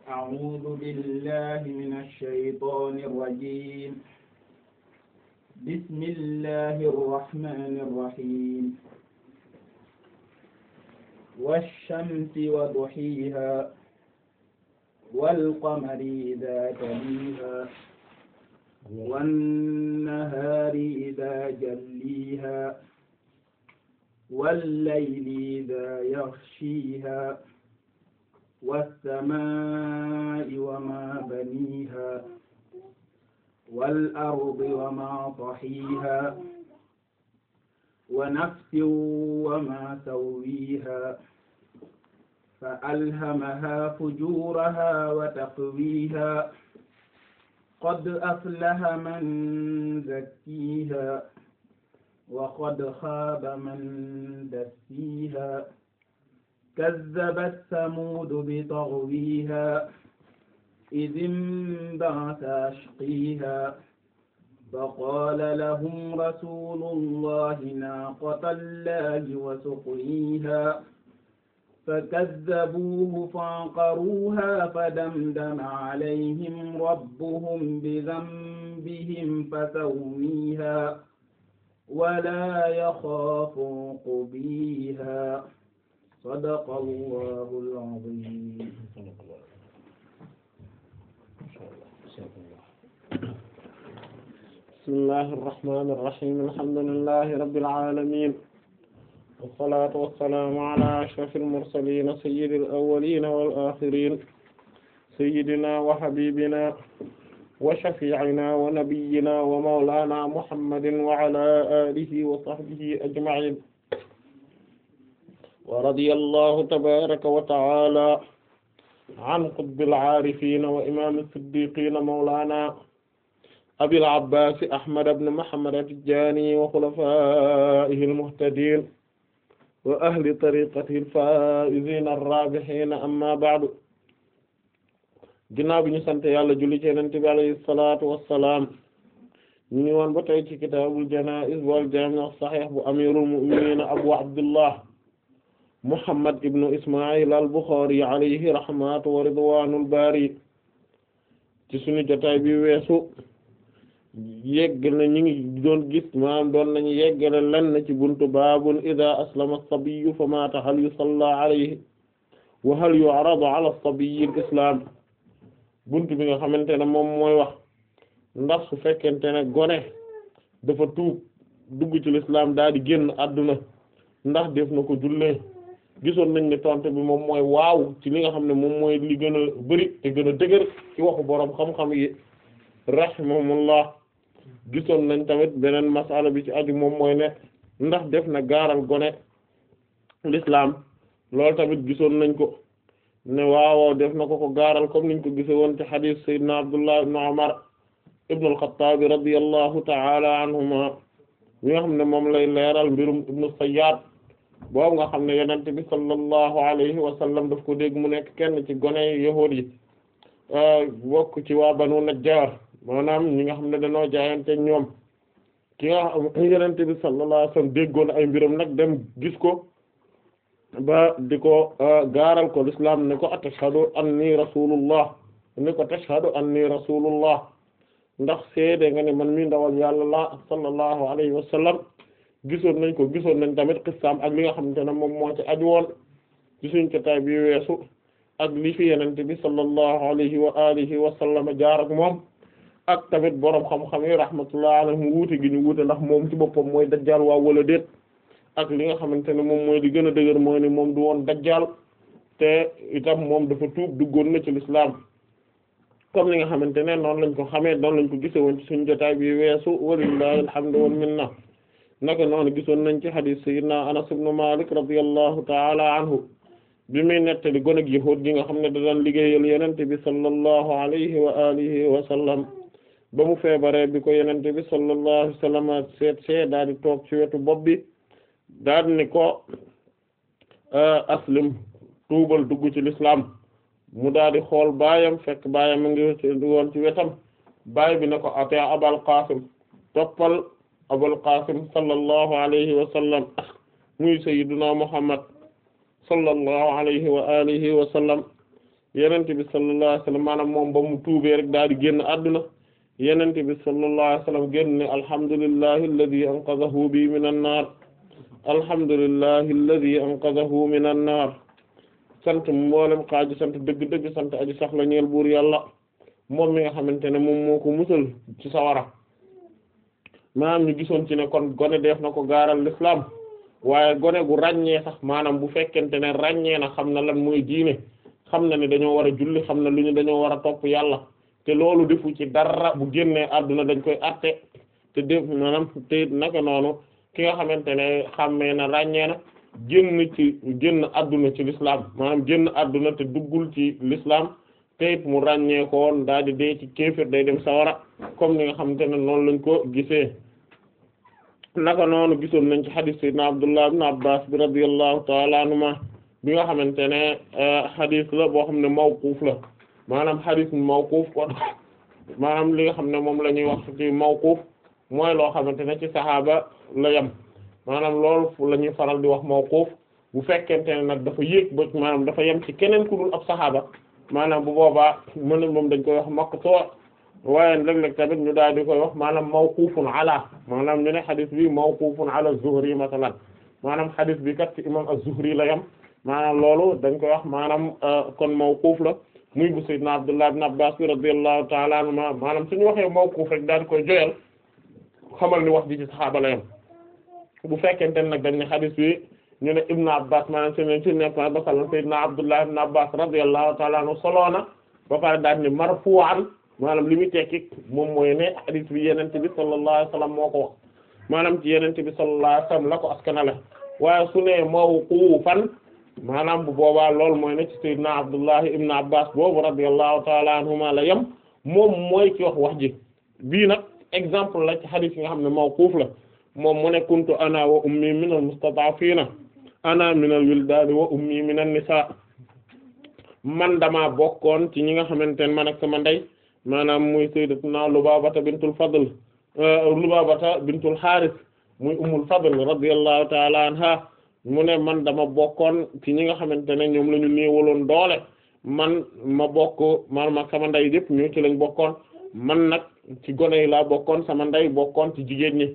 أعوذ بالله من الشيطان الرجيم بسم الله الرحمن الرحيم والشمس وضحيها والقمر إذا تليها والنهار إذا جليها والليل إذا يغشيها والسماء وما بنيها والأرض وما طحيها ونفس وما سويها فألهمها فجورها وتقويها قد أفلح من زكيها وقد خاب من دسيها كذبت ثمود بطغويها إذ انبعث أشقيها فقال لهم رسول الله ناقة الله وسقيها فكذبوه فعقروها فدمدم عليهم ربهم بذنبهم فسويها ولا يخاف عقبيها صدق الله العظيم بسم الله الرحمن الرحيم الحمد لله رب العالمين والصلاة والسلام على أشرف المرسلين سيد الأولين والآخرين سيدنا وحبيبنا وشفيعنا ونبينا ومولانا محمد وعلى آله وصحبه أجمعين ورضي الله تبارك وتعالى عن قطب العارفين وإمام الصديقين مولانا أبي العباس أحمد بن محمد التجاني وخلفائه المهتدين وأهل طريقته الفائزين الرابحين أما بعد ginnaaw bi ñu sant yàlla julli ci Yonent bi alayhi salaatu wassalaam ñu ngi woon ba tey ci kitaabul janaa'iz wal jaami' as-sahih bu amirul mu'minin abu abdullah muhammad ibnu isma'il al-Bukhari alayhi rahmatu wa ridwanul bari ci suñu jotaay bi weesu yegg na ñu ngi doon gis maanaam doon nañu yeggale lenn ci buntu baabun idha aslama as-sabiyyu fa maata hal yusalla alayhi wa hal yu'radu ala as-sabiyyi al-islam buntu bi nga xamante ne moom mooy wax ndax su fekkente ne gone dafa tuub dugg ci l'islam daal di génn àdduna ndax def na ko jullee gisoon nañ ne tontu bi moom mooy waaw ci li nga xam ne moom mooy li gën a bari te gën a dëgër ci waxu boroom xam-xam yi rahimahumullah gisoon nañ tamit beneen masala bi ci aju moom mooy ne ndax def na gaaral gone l'islam loolu tamit gisoon nañ ko ne waaw def na ko ko gaaral comme niñ ko gise woon ci hadith sayyidina Abdullah ibn Umar ibn al-Khattab radiyallahu ta'ala anhuma mi nga xam ne moom lay leeral mbirum ibnu Sayyad boobu nga xam ne yonent bi sallallahu alayhi wa sallam daf ko dégg mu nekk kenn ci gone yahuud yi bokk ci waa Banu Najjar maanaam ñi nga xam ne dañoo jaayante ñoom ki nga xam yonent bi sallallahu alayhi wa sallam déggoon ay mbiram nag dem gis ko ba di ko gaaral ko l'islam ne ko atashhadu anni rasulullah ne ko tashhadu anni rasulullah ndax seede nga ne man mi ndawal yàlla la sallallahu alayhi wa sallam gisoon nañ ko gisoon nañ tamit xissaam ak li nga xamante ne moom moo ci aju woon ci suñ jotaay bi weesu ak li fi yenente bi sallallahu alayhi wa alihi wa sallam jaar ak moom ak tamit boroom xam-xam yi rahmatullah alayhim wuute gi ñu wuute ndax moom ci boppam mooy dajjal waaw wala déet ak li nga xamante ne moom mooy li gën a dëgër mooy ni moom du woon dajjal te itam moom dafa tuub duggoon na ci l'islam comme li nga xamante ne noonu lañ ko xamee noonu lañ ko gise woon ci suñu jotaay bi weesu walillahi alhamdu wal minna naka noonu gisoon nañ ci hadith sayyidina Anas ibn Malik radiyallahu ta'ala anhu bi muy nettali goneg yahuud gi nga xam ne da daan liggéeyal yenente bi sallallahu alayhi wa alihi wa sallam ba mu feebaree bi ko yenente bi sallallahu alayhi wa sallam seet see daal di toog ci wetu bopp bi daal ni ko aslim tuubal dugg ci l'islam mu daal di xool baayam fekk baayam mu ngi woon ci wetam baay bi ne ko ate abal qasim toppal abul qasim sallallahu alayhi wa sallam muy sayyiduna muhammad sallallahu alayhi wa alihi wa sallam yenente bi sallallahu alayhi wasallam maanaam moom ba mu tuubee rek daal di génn adduna yenente bi sallallahu alayhi wasallam génn ne alhamdulillahi alladhi anqadhahu bi minan nar alhamdulillahi alladhi anqadhahu minan nar sant mboolem xaaju sant dëgg-dëgg sant aji sax la ñeel buur yàlla moom mi nga xamante ne moom moo ko musal ci sawara maanaam ñu gisoon ci ne kon gone def na ko gaaral l'islam waaye gone gu ràññee sax maanaam bu fekkente ne ràññee na xam na lan mooy diine xam na ne dañoo war a julli xam na lu ñu dañoo war a topp yàlla te loolu defu ci dara bu génnee àdduna dañ koy atte te def maanaam te naka noonu ki nga xamante ne xàmmee na ràññee na génn ci génn àdduna ci l'islam maanaam génn àdduna te duggul ci l'islam te it mu ràññee ko woon daal di dee ci kéefir day dem sawara comme ni nga xamante ne noonu lañ ko gisee naka noonu gisoon nañ ci hadith sayyidina Abdullah ibn Abbas bi radiyallahu ta'ala anhuma bi nga xamante ne hadith la boo xam ne mawquf la maanaam hadith mawquf kon maanaam li nga xam ne moom la ñuy wax ci mawquf mooy loo xamante ne ci saxaaba la yem maanaam loolu la ñuy faral di wax mawquf bu fekkente ne nag dafa yéeg ba maanaam dafa yem ci keneen ku dul ab saxaaba maanaam bu boobaa mën moom dañ koy wax maqtu' waaye léeg-léeg tamit ñu daal di koy wax maanaam mawqufun ala maanaam ñu ne xadis bi mawqufun ala az-Zuhri masalan maanaam xadis bi kat ci imam az-Zuhri la yem maanaam loolu dañ koy wax maanaam kon mawquf la muy bu sayyidna Abdullah ibn Abbas bi radiyallahu ta'ala anhuma maanaam suñu waxee mawquf rek daal di koy joyal xamal ni wax ji ci saxaaba la yem bu fekkente ne nag dañ ne xadis bi ñu ne Ibn Abbas maanaam si ne si nekk ba sallam sayyidna Abdullah ibn Abbas radiyallahu ta'ala anhu soloona ba pare daal ni marfu'an maanaam li muy tekki moom mooy ne hadith bi yenente bi sallallahu alayhi wasallam moo ko wax maanaam ci yenente bi sallallahu alayhi wasallam la ko askanale waaye su ne mawqufan maanaam bu boobaa loolu mooy ne ci sayyidina Abdullah ibn Abbas boobu radiyallahu ta'ala anhuma la yem moom mooy ci wax wax ji bii nag exemple la ci hadith yi nga xam ne mawquf la moom mu ne kuntu ana wa ummi min al mustata'fina ana min al wildani wa ummi min an nisa man dama bokkoon ci ñi nga xamante ne man ak sama ndey maanaam muy sayyidatuna Lubabata bintul Fadl Lubabata bintul Harith muy ummul Fadl radiyallahu ta'ala anha mu ne man dama bokkoon ci ñi nga xamante ne ñoom la ñu néewaloon doole man ma bokk man ma sama ndey yëpp ñu ci lañ bokkoon man nag ci gone yi laa bokkoon sama ndey bokkoon ci jigéen ñi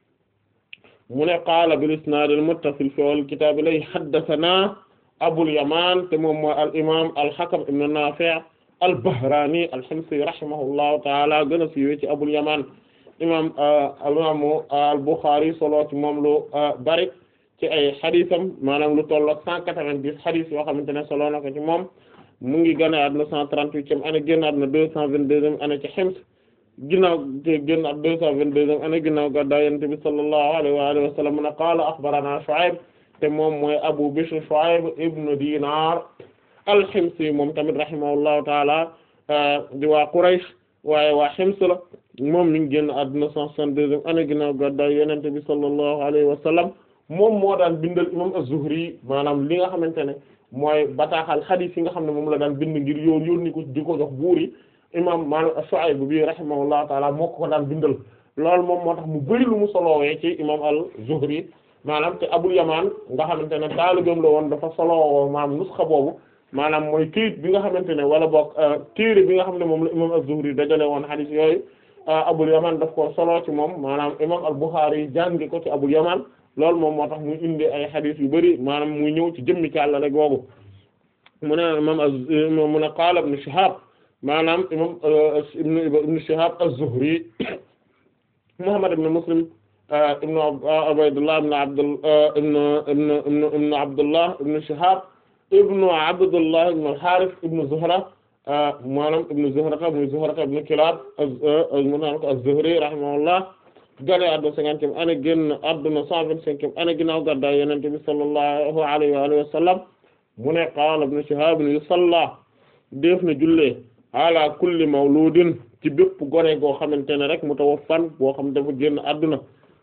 mu ne qaala bil isnaad al muttasil fi al kitaab lay haddathana Abul Yamaan te moom mooy al imaam al Hakam ibn Naafi' al-Bahraani al-Himsi rahimahullahu ta'ala gën a siiwee ci Abul Yamaan imaam al-imaamu al-Bukhari solo ci moom lu bari ci ay xadisam maanaam lu toll ak cent quatre-vingt-dix xadis yoo xamante ne solo na ko ci moom mu ngi gën a àdduna cent trente-huitième année génn àdduna deux cent vingt-deuxième année ci Hims ginnaaw génn àdduna deux cent vingt-deuxième année ginnaaw gàddaay Yonent bi sallallahu alayhi wa alihi wa sallam na qaala akhbarana Shu'ayb te moom mooy Abu Bishr Shu'ayb ibn Dinar al-Himsi moom tamit rahimahullahu taala di waa Quraysh waaye waa Hims la moom mi ngi génn àdduna cent soixante-deuxième année ginnaaw gàddaay Yonent bi sallallahu alayhi wa sallam moom moo daan bindal imam az-Zuhri maanaam li nga xamante ne mooy bataaxal xadiis yi nga xam ne moom la daan bind ngir yoon yónni ko di ko jox buur yi imam maanaam Shu'ayb bi rahimahullahu taala moo ko ko daan bindal loolu moom moo tax mu bari lu mu solowee ci imam al-Zuhri maanaam te Abul Yamaan nga xamante ne taalibeem la woon dafa solowoo maanaam nusxa boobu maanaam mooy këyit bi nga xamante ne wala boog téere bi nga xam ne moom la imam az-Zuhri dajale woon xadiis yooyu Abul Yamaan daf ko solo ci moom maanaam imam al-Bukhari jàngi ko ci Abul Yamaan loolu moom moo tax muy indi ay xadiis yu bari maanaam muy ñëw ci jëmmi càllale googu mu ne imam mu ne qaala ibn Shihab maanaam imam ibn Shihab az-Zuhri Muhammad ibn Muslim ibn Ubaydullah ibn Abdul ibn ibn ibn Abdullah ibn Shihab ibn Abdullah ibn al-Harith ibn Zuhra maanaam ibn Zuhrata muy Zuhrata ibn Kilab mu naan ko az-Zuhri rahimahullah gane àdduna cinquantième année génn àdduna cent vingt-cinquième année ginnaaw gàddaay Yonent bi sallallahu alayhi wa alihi wa sallam mu ne qaala ibn Shihab yusalla def na jullee ala kulli mawludin ci bépp gone goo xamante ne rek mutawaffan boo xam dafa génn àdduna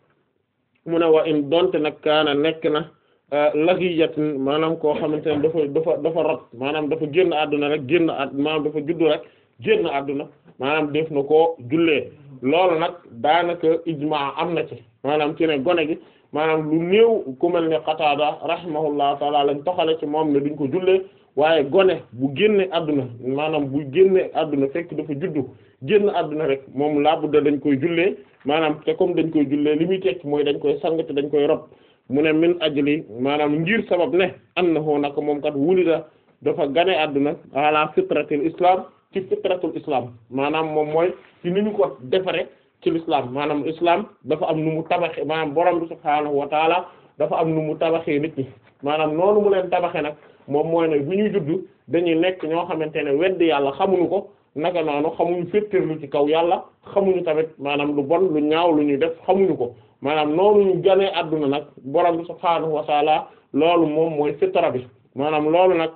mu ne wa in donte nag kaana nekk na lagiyatin maanaam koo xamante ne dafa dafa dafa rot maanaam dafa génn àdduna rek génn at maanaam dafa juddu rek génn àdduna maanaam def na koo jullee loolu nag daanaka ijmaa am na ci maanaam ci ne gone gi maanaam lu néew ku mel ne Qataada rahimahullahu taala lañ toxale ci moom ne duñ ko jullee waaye gone bu génne àdduna maanaam bu génne àdduna fekk dafa juddu génn àdduna rek moom labudda dañ koy jullee maanaam te comme dañ koy jullee li muy tekki mooy dañ koy sang te dañ koy rob mu ne min ajli maanaam ngir sabab ne annahu naka moom kat wulida dafa gane àdduna ala fitratil islam ci fitratul islam maanaam moom mooy ci ni ñu ko defare ci l'islam maanaam islam dafa am nu mu tabaxe maanaam borom bi subhaanahu wa taala dafa am nu mu tabaxee nit ñi maanaam noonu mu leen tabaxe nag moom mooy ne bu ñuy judd dañuy nekk ñoo xamante ne wedd yàlla xamuñu ko naka noonu xamuñu féttirlu ci kaw yàlla xamuñu tamit maanaam lu bon lu ñaaw lu ñuy def xamuñu ko maanaam noonu ñu ganee àdduna nag borom bi subhaanahu wa taala loolu moom mooy fitra bi maanaam loolu nag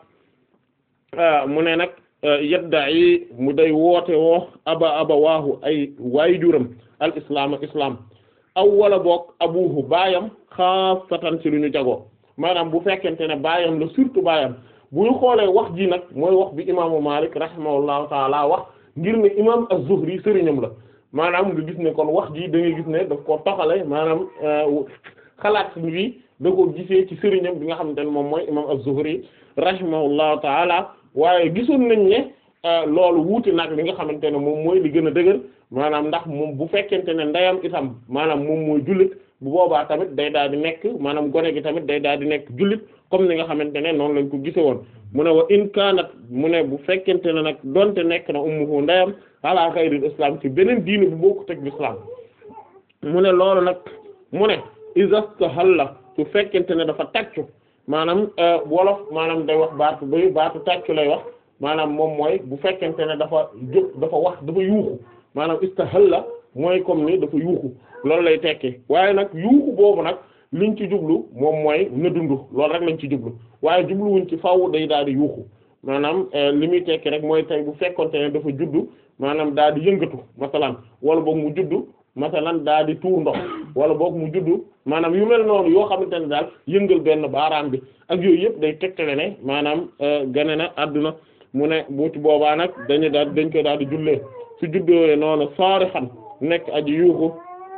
mu ne nag yedda yi mu day woote woo aba aba waahu ay waajuram al islam islam aw wala boog abuhu baayam xaasatan ci lu ñu jagoo maanaam bu fekkente ne baayam la surtout baayam bu ñu xoolee wax ji nag mooy wax bi imaamu Malik rahimahullahu taala wax ngir ne imaam az-Zuhri sëriñam la maanaam nga gis ne kon wax ji da ngay gis ne daf ko toxale maanaam xalaat bi da ko gisee ci sëriñam bi nga xamante ne moom mooy imaam az-Zuhri rahimahullahu taala waaye gisoon nañ ne loolu wuute nag li nga xamante ne moom mooy li gën a dëgër maanaam ndax moom bu fekkente ne ndeyam itam maanaam moom mooy jullit bu boobaa tamit day daal di nekk maanaam gone gi tamit day daal di nekk jullit comme ni nga xamante ne noonu lañ ko gise woon mu ne wa in kaanat mu ne bu fekkente ne nag donte nekk na ummuhu ndeyam ala xayril islam ci beneen diine bu bokku teg l'islam mu ne loolu nag mu ne izastahalla su fekkente ne dafa tàccu maanaam wolof maanaam day wax baatu bay baatu tàccu lay wax maanaam moom mooy bu fekkente ne dafa jóg dafa wax dafa yuuxu maanaam istahalla mooy comme ni dafa yuuxu loolu lay tekki waaye nag yuuxu boobu nag liñ ci jublu moom mooy na dund loolu rek lañ ci jublu waaye jubluwuñ ci faaw day daal di yuuxu maanaam li muy tekki rek mooy tey bu fekkonte ne dafa juddu maanaam daal di yëngatu masalan wala boog mu juddu masalan daal di tuur ndox wala boog mu juddu maanaam yu mel noonu yoo xamante ne daal yëngal benn baaraam bi ak yooyu yëpp day tegtale ne maanaam gane na adduna mu ne bu ci boobaa nag dañu daal dañ koy daal di jullee su juddoo noonu saari xam nekk aji yuuxu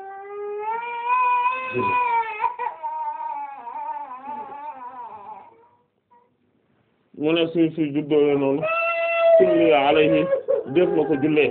mu ne suy suy juddoo noonu sulli alayhi def na ko jullee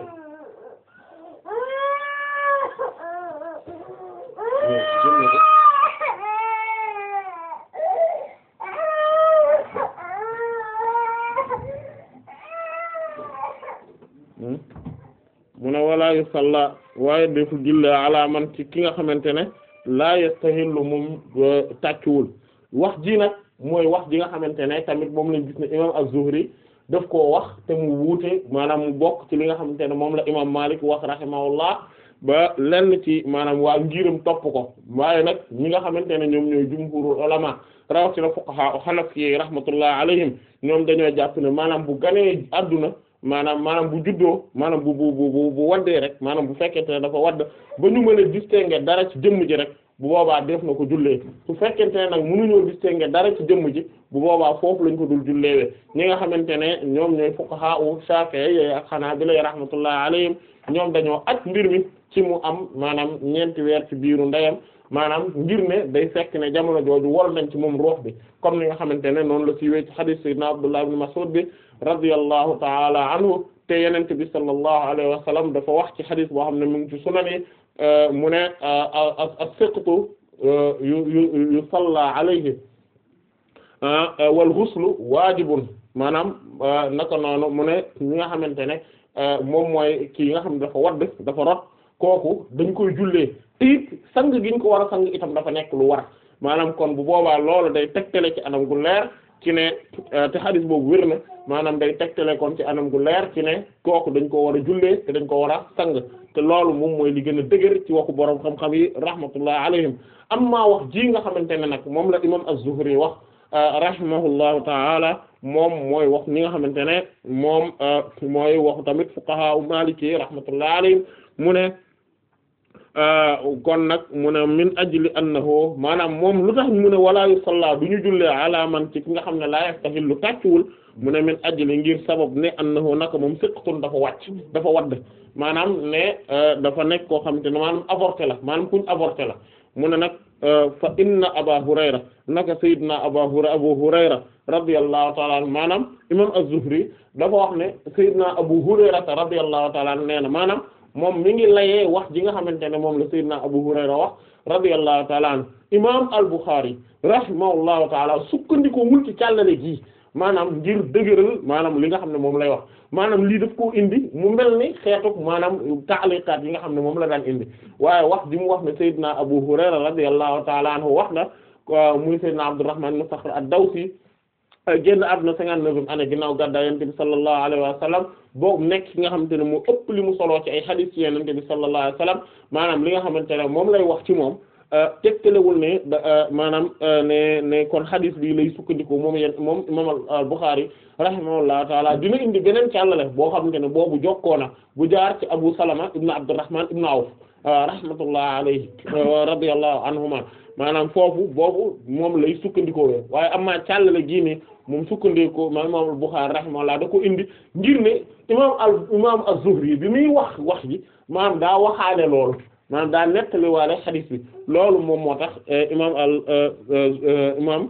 mu ne walaa yu salla waaye defu jullee ala man ci ki nga xamante ne laa yastahillu moom tàccuwul wax ji nag mooy wax ji nga xamante ne tamit moom lañ gis ne imam az-Zuhri daf koo wax te mu wuute maanaam mu bokk ci li nga xamante ne moom la imam Malik wax rahimahullah ba lenn ci maanaam waa ngiram topp ko waaye nag ñi nga xamante ne ñoom ñooy jumhurul ulama rawatina fuqaha hanafi rahmatullah alayhim ñoom dañoo jàpp ne maanaam bu ganee adduna maanaam maanaam bu juddoo maanaam bu bu bu bu waddee rek maanaam bu fekkente ne dafa wadd ba ñu mën a distinguer dara ci jëmm ji rek bu boobaa def na ko jullee su fekkente ne nag mënuñoo distinguer dara ci jëmm ji bu boobaa foofu lañ ko dul julleewee ñi nga xamante ne ñoom ñooy fuqaha u Shafi'i ak Hanabila rahmatullahi alayhim ñoom dañoo aj mbir mi ci mu am maanaam ñeenti weer ci biiru ndeyam maanaam ngir ne day fekk ne jamono jooju wol nañ ci moom ruux bi comme ni nga xamante ne noonu la siiwee ci hadith sayyidina Abdullah ibn Mas'ud bi radiyallahu ta'ala anhu te yenente bi sallallahu alayhi wa sallam dafa wax ci hadith boo xam ne mu ngi ci sunan yi mu ne as-siqtu yu yu yu salla alayhi wal ghuslu waajibun maanaam naka noonu mu ne ñi nga xamante ne moom mooy kii nga xam ne dafa wadd dafa rot kooku dañ koy jullee te it sang gi ñu ko war a sang itam dafa nekk lu war maanaam kon bu boobaa loolu day tegtale ci anam gu leer ci ne te hadis boobu wér na maanaam day tegtale kon ci anam gu leer ci ne kooku dañ ko war a jullee te dañ ko war a sang te loolu moom mooy li gën a dëgër ci waxu borom xam-xam yi rahmatullah alayhim amma wax ji nga xamante ne nag moom la imam az-Zuhri wax rahimahullahu taala moom mooy wax ni nga xamante ne moom mooy waxu tamit fuqaha maliki rahmatullah alayhim mu ne kon nag mu ne min ajli annahu maanaam moom lu tax mu ne wala yusalla du ñu jullee ala man ci ki nga xam ne laa yastahillu tàccuwul mu ne min ajli ngir sabab ne annahu naka moom siqtun dafa wàcc dafa wadd maanaam ne dafa nekk koo xamante ne maanaam avorté la maanaam kuñ avorté la mu ne nag fa inna aba hurayra naka sayyidina aba hurayra abu hurayra radiyallahu ta'ala anhu maanaam imam az-zuhri dafa wax ne sayyidina abu hurayra radiyallahu ta'ala anhu nee na maanaam moom mi ngi layee wax ji nga xamante ne moom la sayyidina abu hurayra wax radiyallahu ta'ala anhu imam al-bukhari rahimahullahu ta'ala sukkandikoo wul ci càllale gi maanaam ngir dëgëral maanaam li nga xam ne moom lay wax maanaam lii daf koo indi mu mel ni xeetu maanaam taaliqaat yi nga xam ne moom la daan indi waaye wax ji mu wax ne Seydina Abu Hurayra radiyallahu ta'ala anhu wax na muy Seydina Abdurrahman ibn Sakhr ad-Dawsi génn àdduna cinquante-neuvième année ginnaaw gàddaay Yonent bi sallallahu alayhi wa sallam boobu nekk ki nga xamante ne moo ëpp li mu soloo ci ay hadith ci Yonent bi sallallahu alayhi wa sallam maanaam li nga xamante ne moom lay wax ci moom tegtalewul ne maanaam ne ne kon xadis bi lay sukkandiku moom yeen moom imam al-Bukhari rahimahullahu taala dina indi beneen càllale boo xamante ne boobu jokkoona bu jaar ci Abu Salama ibn Abdurrahman ibn Awf rahmatullahi alayhi radiyallahu anhuma maanaam foofu boobu moom lay sukkandikoo wee waaye amaa càllale gii ne moom sukkandikoo ma imam al-Bukhari rahimahullah da ko indi ngir ne imam al imam az-Zuhri bi muy wax wax ji maanaam daa waxaale loolu maanaam daa nettali waale xadis bi loolu moom moo tax imaam al imaam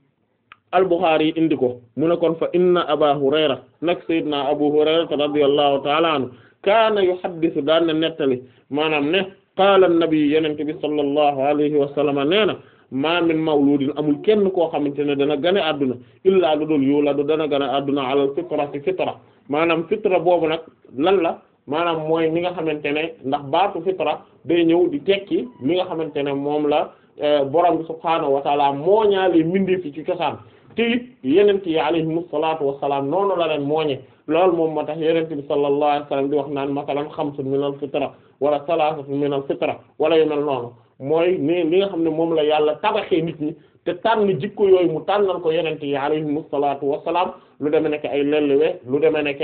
al Bukhari indi ko mu ne kon fa inna Aba Hurayra nag Seydina Abu Hurayra radiyallahu ta'ala anhu kaana yuhaddisu daan na nettali maanaam ne qaala an-nabi yonent bi sallallahu alayhi wa sallam nee na ma min mawludin amul kenn koo xamante ne dana gane adduna illaa lu dul yuladu dana gane adduna alal fitra ci fitra maanaam fitra boobu nag lan la. maanaam mooy mi nga xamante ne ndax baatu fitra day ñëw di tekki mi nga xamante ne moom la borom bi subhaanahu wa taala mooñaale mbindeef fi ci cosaan te it yenent yi alayhimu salaatu wassalaam noonu la leen mooñe loolu moom moo tax yenent bi sallallahu alayhi wasallam di wax naan masalan xamsun min al fitra wala salaasatun min al fitra wala yu mel noonu mooy ni li nga xam ne moom la yàlla tabaxee nit ñi te tànn jikko yooyu mu tànnal ko yenent yi alayhimu salaatu wassalaam lu demee nekk ay lelliwe lu demee nekk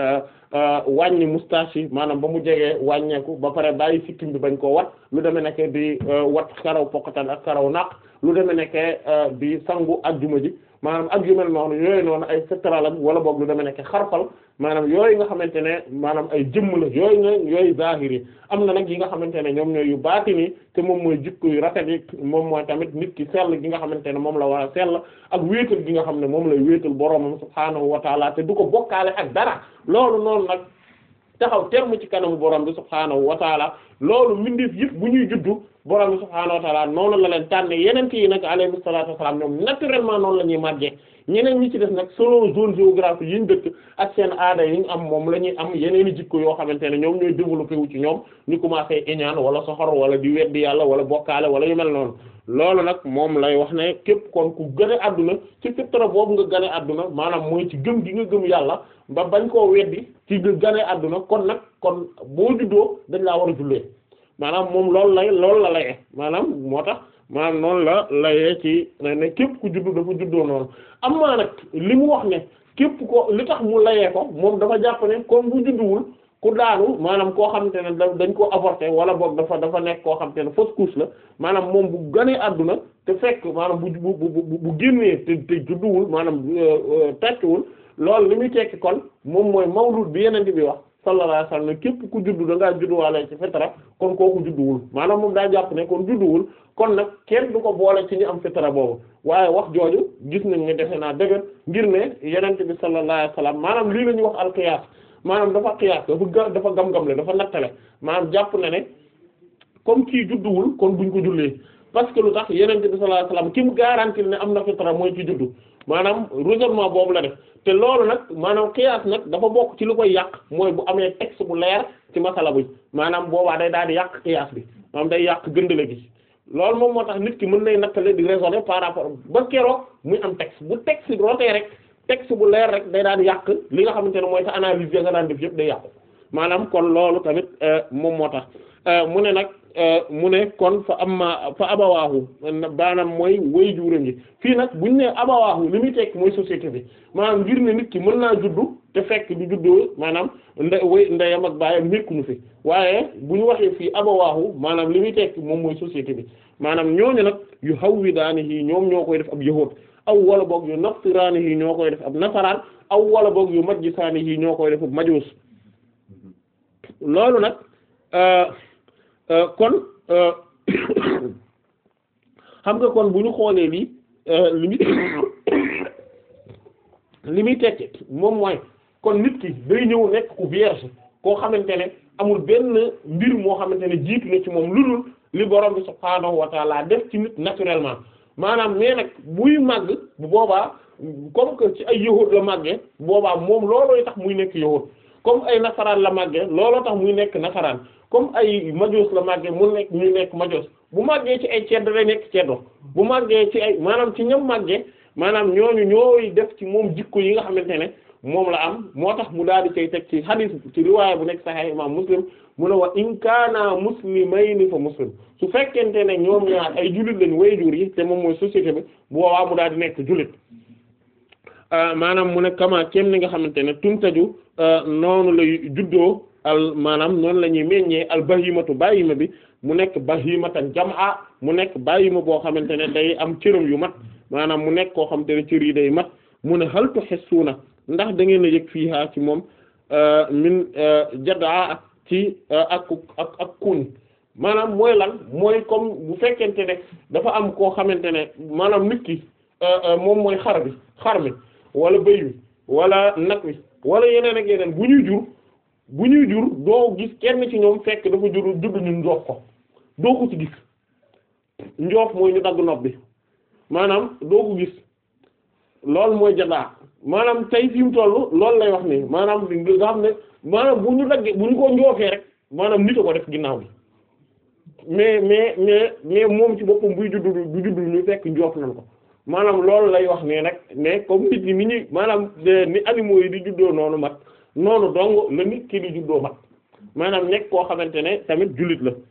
wàññi moustache yi maanaam ba mu jegee wàññeeku ba pare bàyyi sikkim bi bañ koo wat lu demee nekk di wat karaw poqatan ak karaw naq lu demee nekk di sangu ajjuma ji maanaam ak yu mel noonu yooyu noonu ay fetralam wala boog lu demee nekk xarfal maanaam yooyu nga xamante ne maanaam ay jëmm la yooyu nga yooyu zahiri am na nag yi nga xamante ne ñoom ñooy yu baatini te moom mooy jikko yu rafet yi moom mooy tamit nit ki sell gi nga xamante ne moom la war a sell ak wéetal gi nga xam ne moom lay wéetal boroomam subhaanahu wa taala te du ko bokkaale ak dara loolu noonu nag taxaw terme ci kanamu borom bi subhaanahu wa taala loolu mbindeef yëpp bu ñuy juddu borom bi subhaanahu wa taala noonu la leen tànne yeneen yi nag alayhi salaatu wa salaam ñoom naturellement noonu la ñuy màggee ñeneen ñi ci def nag selon zone géographique yi ñu dëkk ak seen aada yi ñu am moom la ñuy am yeneen i jikko yoo xamante ne ñoom ñooy développé wu ci ñoom ñu commencé iñaan wala soxor wala di weddi yàlla wala bokkaale wala yu mel noonu loolu nag moom lay wax ne képp kon ku gën a adduna ci fitra boobu nga gën a adduna maanaam mooy ci gëm gi nga gëm yàlla ba bañ koo weddi ci nga gën a adduna kon nag kon boo juddoo dañ laa war a jullee maanaam moom loolu lay loolu la layee maanaam moo tax maanaam noonu la layee ci ne képp ku juddu dafa juddoo noonu am maa nag li mu wax ne képp ko li tax mu layee ko moom dafa jàpp ne comme bu judduwul ku daanu maanaam koo xamante ne da dañ ko avorté wala boog dafa dafa nekk koo xamante ne fausse couche la maanaam moom bu ganee àdduna te fekk maanaam bu bu bu bu génnee te te judduwul maanaam tekkiwul loolu li muy tekki kon moom mooy mawlud bi yeneen bi wax sallallahu alayhi wasallam ne képp ku juddu da ngaa judduwaale ci fitra kon kooku judduwul maanaam moom daa jàpp ne kon judduwul kon nag kenn du ko boole ci ñu am fitra boobu waaye wax jooju gis nañ ne defe naa dëgër ngir ne yeneen bi sallallahu alayhi wasallam maanaam lii la ñuy wax alqiyaas maanaam dafa qiyaas dafa ga dafa gam-gamle dafa nattale maanaam jàpp na ne comme kii judduwul kon buñ ko jullee parce que lu tax yenente bi sallallahu alayhi wasallam ki mu garantil ne am na fitra mooy ci juddu maanaam raisonnement boobu la def te loolu nag maanaam qiyaas nag dafa bokk ci lu koy yàq mooy bu amee texte bu leer ci masala bi maanaam boobaa day daal di yàq qiyaas bi maanaam day yàq gëndale gi loolu moom moo tax nit ki mën nay nattale di raisonner par rapport ba keroog muy am texte bu texte rotee rek texte bu leer rek day daan yàq li nga xamante ne mooy sa analyse ya nga daan def yëpp day yàqu maanaam kon loolu tamit moom moo tax mu ne nag mu ne kon fa amma fa abawaahu baanaam mooy way juuram yi fii nag buñ ne abawaahu li muy tekk mooy société bi maanaam ngir ne nit ki mën naa juddu te fekk du juddoo maanaam nde way ndeyam ak baayam nekkuñu fi waaye bu ñu waxee fii abawaahu maanaam li muy tekk moom mooy société bi maanaam ñooñu nag yu hawwidaanihi ñoom ñoo koy def ab yahuud aw wala boog yu nasraanihi ñoo koy def ab nasaraan aw wala boog yu majjisaanihi ñoo koy def ab majuus loolu nag kon xam nga kon bu ñu xoolee lii li muy li muy tekki moom mooy kon nit ki day ñëw nekk ku vierge koo xamante ne amul benn mbir moo xamante ne jiitu na ci moom lu dul li borom bi subhaanahu wa taala def ci nit naturellement maanaam mais nag buy màgg bu boobaa comme que ci ay yahud la màggee boobaa moom loolooy tax muy nekk yahud comme ay nasaraan la màggee looloo tax muy nekk nasaraan comme ay majos la màggee mu nekk muy nekk majos bu màggee ci ay ceddo lay nekk ceddo bu màggee ci ay maanaam ci ñam màggee maanaam ñooñu ñooy def ci moom jikko yi nga xamante ne moom la am moo tax mu daal di cay teg ci hadith ci riwaaya bu nekk Sahih imam Muslim mu ne wa in kaana muslimayni fa muslim su fekkente ne ñoom ñaar ay jullit lañ way jur yi te moom mooy société bi bu boobaa mu daal di nekk jullit maanaam mu ne kama kem ni nga xamante ne tumtaju noonu lay juddoo al maanaam noonu la ñuy meññee al bahimatu bahima bi mu nekk bahimatan jam'a mu nekk bahima boo xamante ne day am cëram yu mat maanaam mu nekk koo xamante ne cër yi day mat mu ne hal tuhissuna ndax da ngeen a yëg fii haa ci moom min jadaa ci ak ak ak kuñ maanaam mooy lan mooy comme bu fekkente ne dafa am koo xamante ne maanaam nit ki moom mooy xar bi xar mi wala bëy wi wala nag wi wala yeneen ak yeneen bu ñuy jur bu ñuy jur doo gis kenn ci ñoom fekk dafa jur judd ñu njoof ko doo ko ci gis njoof mooy ñu dagg nopp bi maanaam doo ko gis loolu mooy jadaa maanaam tey fi mu toll loolu lay wax nii maanaam nga xam ne maanaam bu ñu daggee bu ñu ko njoofee rek maanaam nit a ko def ginnaaw bi mais mais mais mais moom ci boppam buy juddu du juddu ñu fekk njoof nañ ko maanaam loolu lay wax nii nag mais comme nit ñi ni ñuy maanaam ni animaux yi di juddoo noonu mat noonu dong la nit ki di juddoo mat maanaam nekk koo xamante ne tamit jullit la